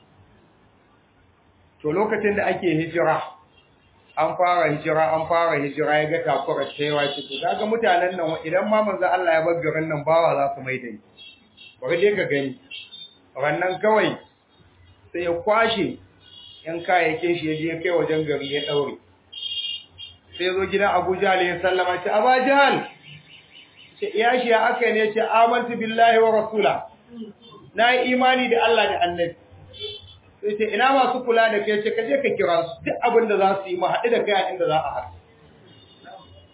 [SPEAKER 1] to lokacin da ake hijira an fara hijira an fara hijira ya ga takura cewa ce to kaga mutanen nan idan ma manzo Allah ya bar garin nan bawa za su mai dai bari dai ka gani rannan kawai sai ya kwashe yan kayayyakin shi ya je kai wajen gari ya daure sai zo gidan Abu Jahl ya sallama ce Abu Jahl ce ya shi ya aka ne ce amantu billahi wa rasula na yi imani da Allah da annabi sai ce ina masu kula da kai ce kaje ka kira su duk abin da za su yi mu haɗu da kai a inda za a haɗu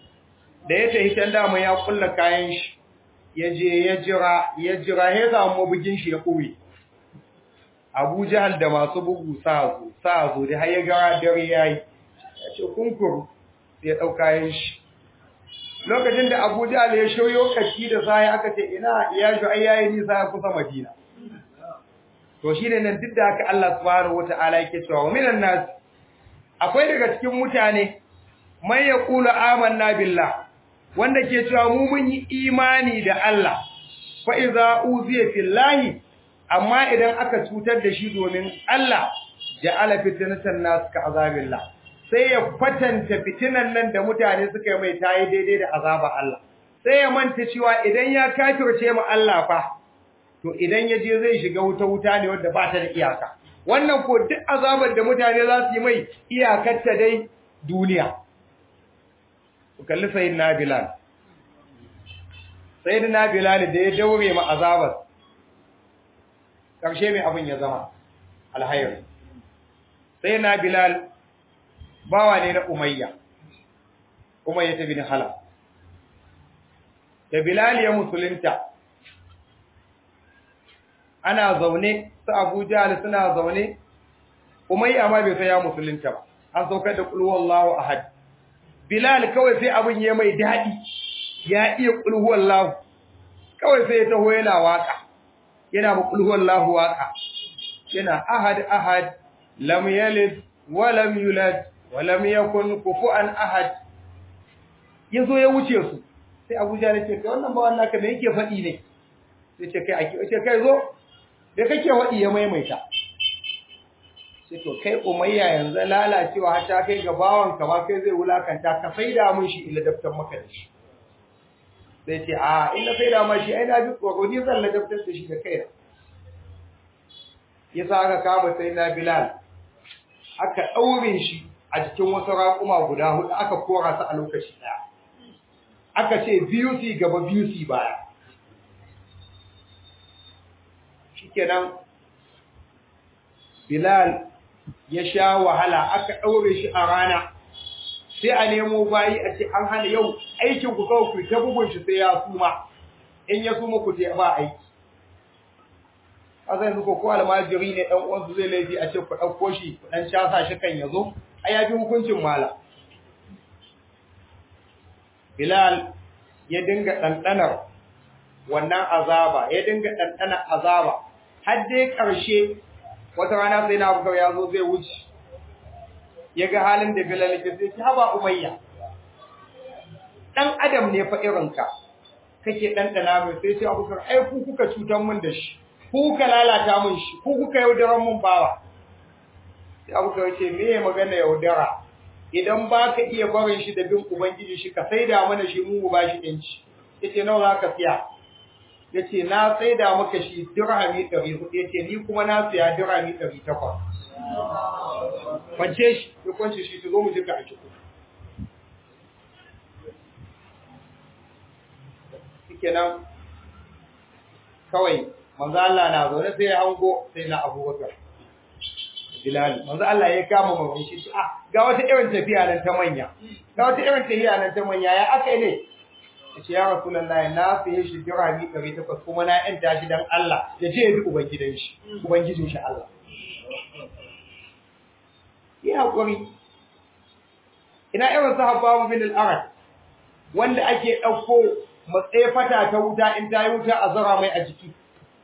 [SPEAKER 1] da ya tafi can dama ya kulla kayan shi ya je ya jira ya jira ya samu mabugin shi ya kuwe Abu Jahal da masu bugu sa zo sa zo da har ya gara dare yayi ya ce kunkuru sai ya dauka kayan shi lokacin da Abu Jahal ya shoyo kaci da sai aka ce ina ya shi ai yayi nisa ya kusa Madina to shine nan duk da haka Allah subhanahu wataala yake cewa wa minan nas akwai daga cikin mutane man yaqulu amanna billah wanda ke cewa mu mun yi imani da Allah fa iza uziya fillahi amma idan aka cutar da shi domin Allah ja'ala fitnatan nas ka azabillah sai ya kwatanta fitinan nan da mutane suka yi mai tayi daidai da azaba Allah sai ya manta cewa idan ya kafirce mu Allah fa to idan ya je zai shiga wuta wuta ne wanda ba ta da iyaka wannan ko duk azabar da mutane za su yi mai iyakar ta dai duniya ku kalli sayyidina bilal sayyidina bilal da ya daure ma azabar karshe mai abin ya zama alhayr sayyidina bilal bawa ne na umayya umayya ta bin halaf da bilal ya musulunta ana zaune su Abu Jahl suna zaune Umayya ma bai sai ya musulunta ba an saukar da qul huwallahu ahad Bilal kawai sai abin ya mai dadi ya iya qul huwallahu kawai sai ya taho yana waka yana ba qul huwallahu waka yana ahad ahad lam yalid wa lam yulad wa lam yakun kufuwan ahad yazo ya wuce su sai Abu Jahl ya ce kai wannan ba wannan ka me yake faɗi ne sai ce kai ake ce kai zo da kake waɗi ya maimaita sai to kai umayya yanzu lalacewa har ta kai ga bawanka ba kai zai wulakanta ka faida mun shi illa daftar maka da shi sai ce a illa faida ma shi ai na ji tsoro ni zan ladabtar da shi da kaina yasa aka kama sai na bilal aka ɗaure shi a jikin wasu raƙuma guda hudu aka kora su a lokaci ɗaya aka ce biyu su gaba biyu su baya shikenan Bilal ya sha wahala aka ɗaure shi a rana sai a nemo bayi a ce an hana yau aikin ku kawai ku ta bugun shi sai ya suma in ya suma ku je ba aiki azan ko ko almajiri ne dan uwansu zai laifi a ce ku ɗauko shi ku dan casa shi kan yazo ai ya bi hukuncin mala Bilal ya dinga ɗanɗanar wannan azaba ya dinga ɗanɗanar azaba har dai ƙarshe wata rana sai na abubakar ya zo zai wuce ya ga halin da bilal yake sai ki haba umayya dan adam ne fa irinka kake ɗanɗana mai sai ce abubakar ai ku kuka cutar mun da shi ku kuka lalata mun shi ku kuka yaudaran mun bawa sai abubakar ce me ya magana yaudara idan ba ka iya barin shi da bin ubangiji shi ka saida mana shi mu ba shi ɗinci yace nawa za ka siya yace na saida maka shi dirhami 400 yace ni kuma na siya dirhami 800 kwance shi ya kwance shi to zo mu jika a ciki shikenan kawai manzo Allah na zaune sai ya hango sai na Abubakar Bilal manzo Allah ya kama mabin shi ah ga wata irin tafiya nan ta manya ga wata irin tafiya nan ta manya ya aka ne yace ya rasulullahi na fiye shi dirami 800 kuma na yanta shi dan Allah ya je ya bi ubangidan shi ubangijin shi Allah ya hakuri ina irin sahabba bin al-arad wanda ake dauko matsaye fata ta wuta in ta yi wuta a zara mai a jiki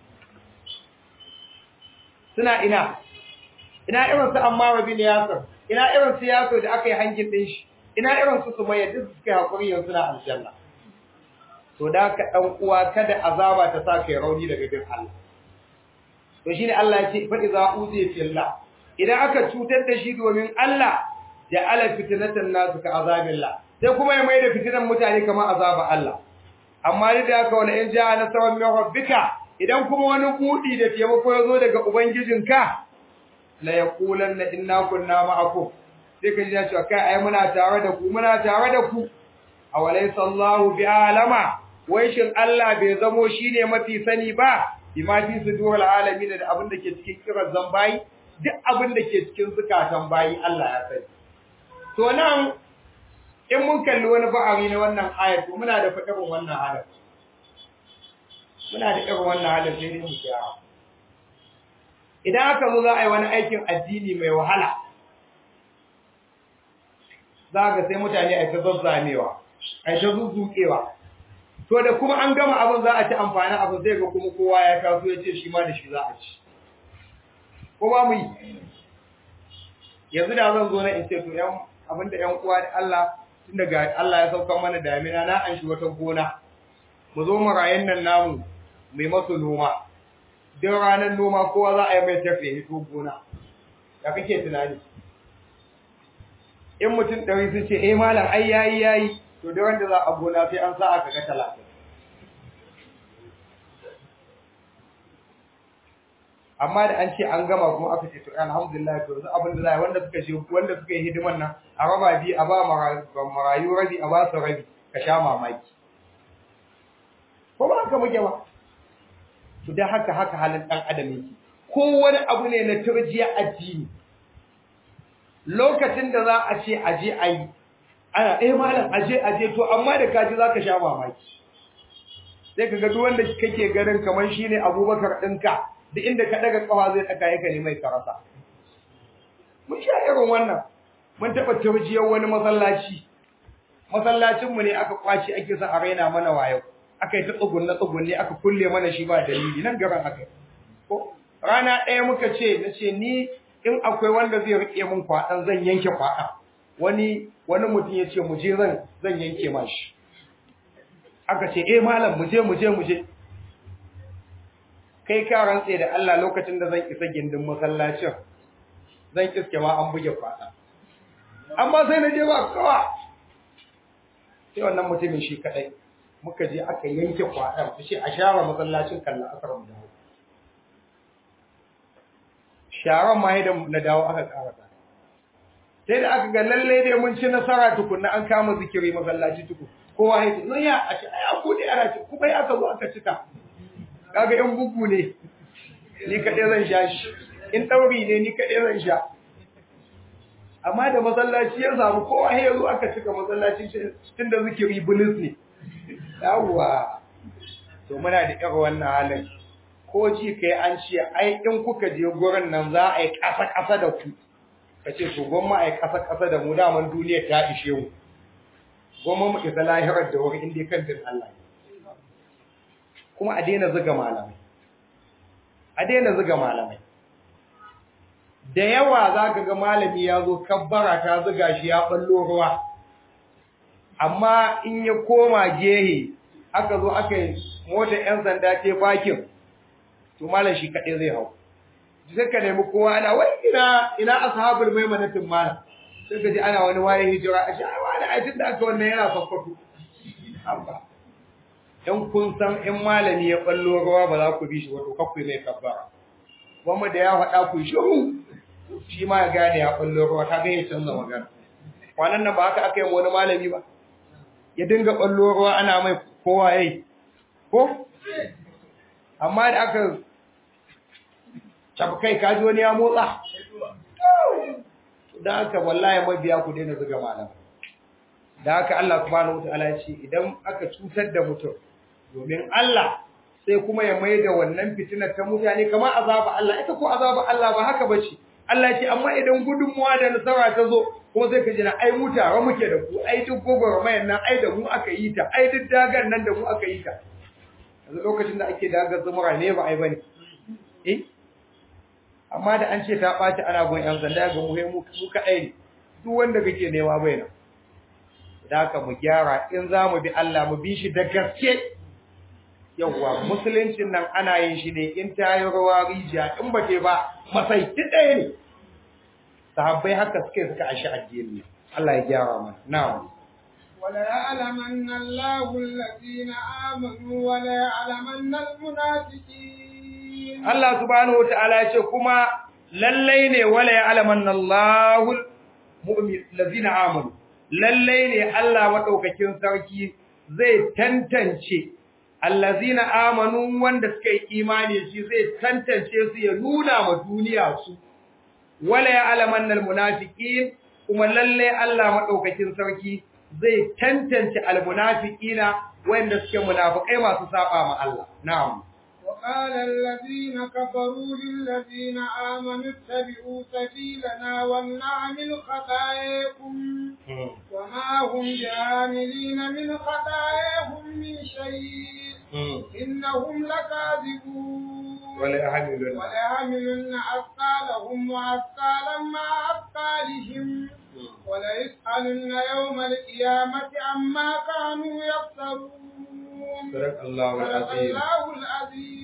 [SPEAKER 1] suna ina ina irin su Ammar bin Yasir ina irin su Yasir da aka yi hangin din shi ina irin su Sumayya duk suka hakuri yanzu na aljanna to da ka dan uwa kada azaba ta sa kai rauni daga bin Allah to shine Allah ya ce fa iza uzi fillah idan aka cutar da shi domin Allah ja'ala fitnatan nas ka azabillah sai kuma ya maida fitinan mutane kamar azaba Allah amma da haka wala in ja'a nasrun min rabbika idan kuma wani kudi da taimako ya zo daga ubangijinka la yaqulanna inna kunna ma'akum sai ka ji ya ce kai ai muna tare da ku muna tare da ku awalaysa Allahu bi'alama wai shin Allah bai zamo shine mafi sani ba bima fi sudurul alamin da abin da ke cikin kiran zambayi duk abin da ke cikin zukatan bayi Allah ya sani to nan in mun kalli wani ba'ari na wannan ayar to muna da fadarin wannan halin muna da irin wannan halin sai dai mu gyara idan aka zo za a yi wani aikin addini mai wahala za ga sai mutane a ta zazzamewa a ta zuzzuƙewa to da kuma an gama abin za a ci amfani abin zai ga kuma kowa ya taso ya ce shi ma da shi za a ci ko ba mu yi yanzu da zan zo na in ce to yan abinda yan uwa da Allah tun daga Allah ya sauka mana damina na an shi wata gona mu zo mu rayin nan namu mai masu noma don ranar noma kowa za a yi mai tafiye hito gona ya kake tunani in mutum ɗari sun ce eh malam ai yayi yayi to da wanda za a gona sai an sa aka ga talatin amma da an ce an gama kuma aka ce to alhamdulillah to yanzu abin da za wanda suka shi wanda suka yi hidiman nan a raba bi a ba marayu rabi a ba su rabi ka sha mamaki ko ba haka muke ba to da haka haka halin dan adam yake ko wani abu ne na turjiya addini lokacin da za a ce aje ayi ana eh malam aje aje to amma da kaji zaka sha mamaki sai kaga duk wanda kake ganin kamar shine Abubakar dinka duk inda ka daga kafa zai daka yake ne mai karasa mun sha irin wannan mun taba turjiyar wani masallaci masallacin mu ne aka kwaci ake sa a raina mana wayo aka yi ta tsugunne tsugunne aka kulle mana shi ba dalili nan garan aka ko rana ɗaya muka ce nace ni in akwai wanda zai rike min kwaɗan zan yanke kwaɗan wani wani mutum ya ce mu je zan zan yanke mashi aka ce eh malam mu je mu je mu je kai ka rantse da Allah lokacin da zan isa gindin masallacin zan iske ma an buge kwaɗa amma sai na je ba kawa sai wannan mutumin shi kadai muka je aka yanke kwaɗan su ce a share masallacin kallon asar mu dawo sharan ma da na dawo aka karata sai da aka ga lalle dai mun ci nasara tukunna an kama zikiri masallaci tuku kowa ya ce ya a ce ai aku ne ana ce kuma ya aka zo aka cika kaga in bugu ne ni kaɗai zan sha shi in ɗauri ne ni kaɗai zan sha amma da masallaci ya samu kowa ya zo aka cika masallaci tun da zikiri bulis ne yawwa to muna da irin wannan halin ko ji kai an ce ai in kuka je gurin nan za a yi ƙasa-ƙasa da ku ka ce to gwamma a yi ƙasa-ƙasa da mu daman duniya ta ishe mu gwamma mu isa lahirar da wuri inda kan din Allah kuma a daina zuga malamai a daina zuga malamai da yawa za ka ga malami ya zo kabbara ta zuga shi ya ballo ruwa amma in ya koma gehe aka zo aka yi mota 'yan sanda ce bakin to malam shi kaɗai zai hau sai ka nemi kowa ana wai ina ina ashabul maimanatin malam sai ka ji ana wani waye hijira a shi ai wani aitin da aka wannan yana sakkwato amma in kun san in malami ya ballo ruwa ba za ku bi shi wato kakwai mai kabbara wanda da ya faɗa ku shiru shi ma ya gane ya ballo ruwa ta ga ya canza magana kwanan nan ba haka aka yi wani malami ba ya dinga ballo ruwa ana mai kowa yayi ko amma da aka kai kaji wani ya motsa da haka wallahi mabiya ku daina zuga malam da haka Allah subhanahu wataala ya ce idan aka cutar da mutum domin Allah sai kuma ya mai da wannan fitinar ta mutane kamar azaba Allah ita ko azaba Allah ba haka bace Allah ya ce amma idan gudunmuwa da nasara ta zo kuma sai ka ji na ai mu tare muke da ku ai duk gogormayan nan ai da mu aka yi ta ai duk dagan nan da mu aka yi ta yanzu lokacin da ake dagar zumura ne ba ai bane eh amma da an ce ta ɓaci ana gon yan sanda ga mu mu kaɗai ne duk wanda kake nema bai nan da haka mu gyara in za mu bi Allah mu bi shi da gaske yawwa musuluncin nan ana yin shi ne in ta yi rawa rijiya in ba te ba masai ti ɗaya ne sahabbai haka suke suka ashi addini Allah ya gyara mana na'am
[SPEAKER 2] وليعلمن الله الذين آمنوا وليعلمن المنافقين
[SPEAKER 1] Allah subhanahu wataala ya ce kuma lallai ne wala ya'lamanna Allahul mu'min allazina amanu lallai ne Allah madaukakin sarki zai tantance allazina amanu wanda suka yi imani shi zai tantance su ya nuna ma duniya su wala ya'lamanna almunafiqin kuma lallai Allah madaukakin sarki zai tantance almunafiqina wanda suke munafikai masu saba ma Allah na'am
[SPEAKER 2] وقال الذين كفروا للذين آمنوا اتبعوا سبيلنا ولنعمل خطاياكم وما هم بعاملين من خطاياهم من شيء إنهم لكاذبون
[SPEAKER 1] ولا يحملون
[SPEAKER 2] وليحملن أثقالهم وأثقالا مع أثقالهم وليسألن يوم القيامة عما كانوا يفترون
[SPEAKER 1] صدق الله
[SPEAKER 2] صدق
[SPEAKER 1] العظيم
[SPEAKER 2] الله العظيم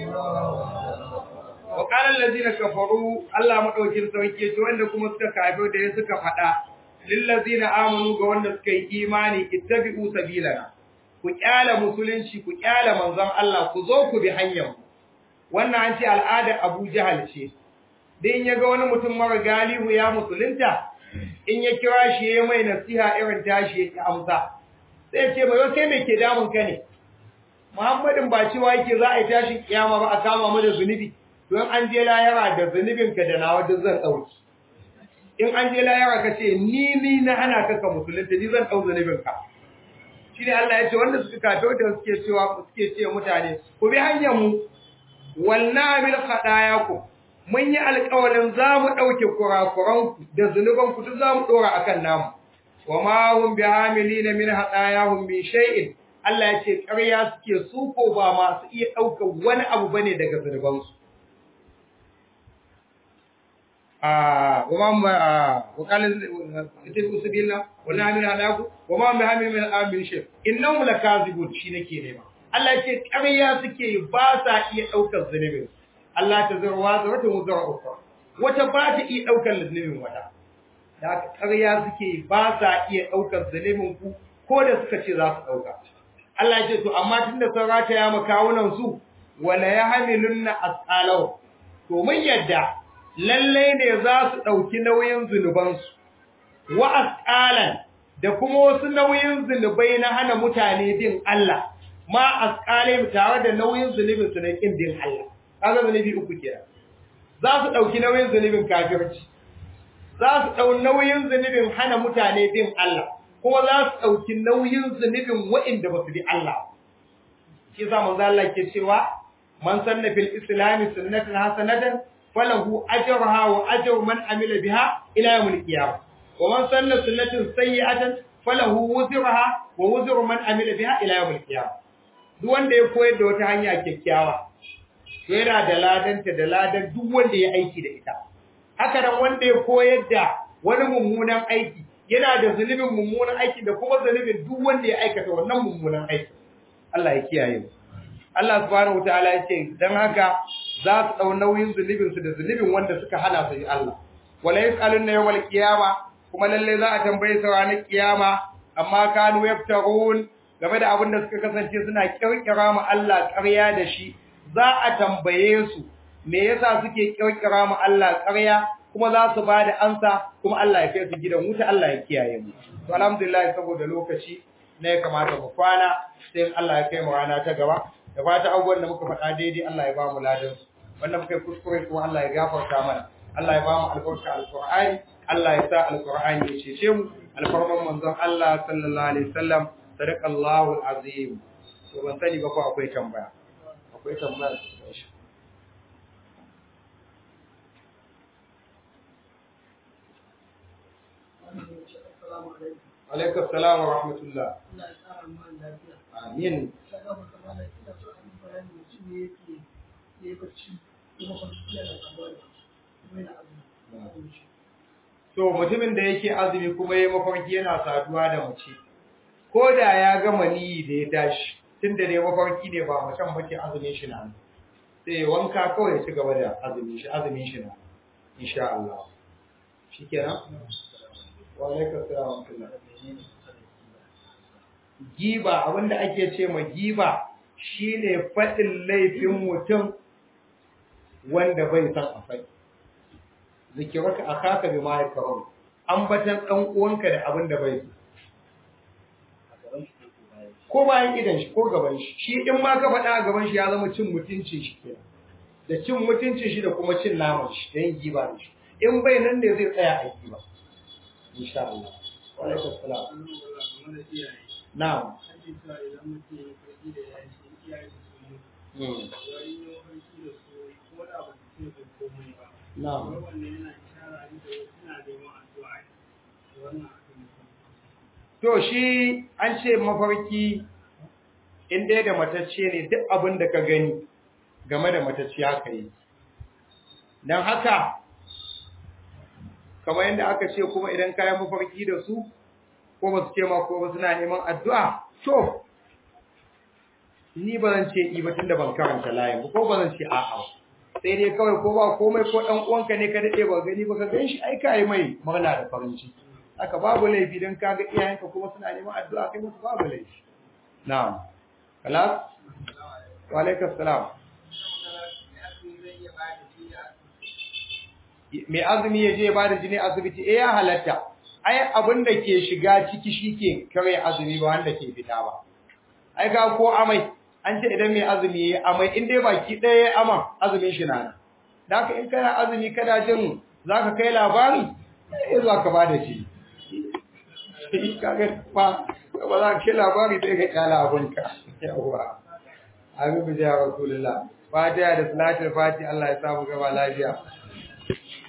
[SPEAKER 1] wa qala allazina kafaru Allah madaukin sauke to wanda kuma suka kafir da ya suka fada lil ladzina amanu ga wanda suka yi imani ittabi'u sabilana ku kyala musulunci ku kyala manzon Allah ku zo ku bi hanyar mu wannan an ce al'ada Abu Jahal ce dan ya ga wani mutum mara galihu ya musulunta in ya kira shi ya mai nasiha irin tashi ya amsa sai ya ce mai kai me ke damun ka ne Muhammadin ba cewa yake za a yi tashin kiyama ba a kama mu da zunubi don an je layara da zunubinka da nawa duk zan ɗauki. In an je layara ka ce, ni ni na ana kaka musulunta, ni zan ɗau zunubinka. Shi ne Allah ya ce, wanda suka kato da suke cewa suke ce mutane, ku bi hanyar mu, walna bil haɗaya ku, mun yi alƙawarin za mu ɗauke kurakuranku da zunubanku duk za mu ɗora a kan namu. Wa ma hum bi hamilina min haɗayahum min shay'in Allah ya ce ƙarya suke su ko ba masu iya ɗaukar wani abu bane daga zunubansu. وما وقال اتبعوا سبيلنا ونعمل علىكم وما بهم من امن شيء انهم لكاذبون shi nake nema Allah ya ce ƙarya suke ba sa iya daukar zunubin Allah ta zurwa zurata muzara ukhra wata ba ta iya daukar zunubin wata da ƙarya suke ba sa iya daukar zunubin ku ko da suka ce za su dauka Allah ya ce to amma tunda sun rata ya makawunan su wala yahmilunna asqalau to mun yadda lallai ne za su ɗauki nauyin zunubansu, wa asƙalan da kuma wasu nauyin zunubai na hana mutane bin Allah, ma asƙalai tare da nauyin zunubin su na ƙin bin Allah. Kaga zunubi uku kira. Za su ɗauki nauyin zunubin kafirci, za su ɗau nauyin zunubin hana mutane bin Allah, kuma za su ɗauki nauyin zunubin waɗanda ba su bi Allah. Shi sa manzo Allah ke cewa man sanna fil islami sunnatan hasanatan falahu ajruha wa ajru man amila biha ila yawmil qiyamah wa man sanna sunnatan sayyi'atan falahu wuzruha wa wuzru man amila biha ila yawmil qiyamah duk wanda ya koyar da wata hanya kyakkyawa to yana da ladanta da ladan duk wanda ya aiki da ita haka nan wanda ya koyar da wani mummunan aiki yana da zunubin mummunan aiki da kuma zunubin duk wanda ya aikata wannan mummunan aiki Allah ya kiyaye mu Allah subhanahu wataala ya ce dan haka za su dau nauyin zunubin su da zunubin wanda suka hana su Allah wala yasaluna yawmal qiyama kuma lalle za a tambaye su ranar kiyama amma kanu yaftarun game da abin da suka kasance suna kirkira mu Allah ƙarya da shi za a tambaye su me yasa suke kirkira mu Allah ƙarya kuma za su ba da ansa kuma Allah ya kai su gidan wuta Allah ya kiyaye mu to alhamdulillah saboda lokaci ne ya kamata mu kwana sai Allah ya kai mu rana ta gaba da fata abubuwan da muka faɗa daidai Allah ya ba mu ladan su wanda muka yi kuskure kuma Allah ya gafarta mana Allah ya ba mu albarka alqur'ani Allah ya sa alqur'ani ya cece mu alfarman manzon Allah sallallahu alaihi wasallam sadaqallahu alazim to ban sani ba ko akwai tambaya akwai tambaya alaikum salam wa rahmatullah amin so mutumin da yake azumi kuma yayi mafarki yana saduwa da mace ko da ya gama niyi da ya tashi tunda dai mafarki ne ba macen bace azumin shi na sai wanka kawai ya ci gaba da azumin shi azumin shi na insha Allah shikenan wa alaikum assalam wa rahmatullah giba abinda ake ce ma giba shine faɗin laifin mutum wanda bai san a faɗi zikiraka akaka bi ma yakrahu ambatan dan uwanka da abin da bai so ko bayan idan shi ko gaban shi shi in ma ka faɗa a gaban shi ya zama cin mutuncin shi kenan da cin mutuncin shi da kuma cin naman shi da yin giba da shi in bai nan ne zai tsaya a giba insha Allah wa alaikum salam
[SPEAKER 2] game da iyaye
[SPEAKER 1] na'am
[SPEAKER 2] ake cewa idan mutum ya farki da yayi shi iyaye su mutu
[SPEAKER 1] Mm.
[SPEAKER 2] wani ya farki da su ko da ba su ce bai komai ba
[SPEAKER 1] na'am
[SPEAKER 2] wai wannan yana ishara ne da wasu suna neman addu'a ne da wannan akan
[SPEAKER 1] To shi an ce mafarki in dai da matacce ne duk abin da ka gani game da matacce haka yi. Don haka, kamar yadda aka ce kuma idan kayan mafarki da su, ko ba su ce ma ko ba suna neman addu'a, to, ni ba zan ce i ba tunda ban karanta layin ba, ko ba zan ce a'a ba. Sai dai kawai ko ba komai ko ɗan uwanka ne ka daɗe ba gani ba ka gan shi ai ka yi mai murna da farin ciki. haka babu laifi don kaga iyayenka kuma suna neman addu'a kai musu babu laifi na'am kalas wa alaikum salam mai azumi ya je ya bada jini asibiti eh ya halatta ai abin da ke shiga ciki shike kare azumi ba wanda ke fita ba ai ga ko amai an ce idan mai azumi yayi amai in dai baki ɗaya ya ama azumin shi na da haka in kana azumi kana jin zaka kai labari eh za ka bada shi kaga fa ba za ka labari sai ka kala abunka yawa amin bi ya rasulullah fatiha da salatul fati Allah ya samu gaba lafiya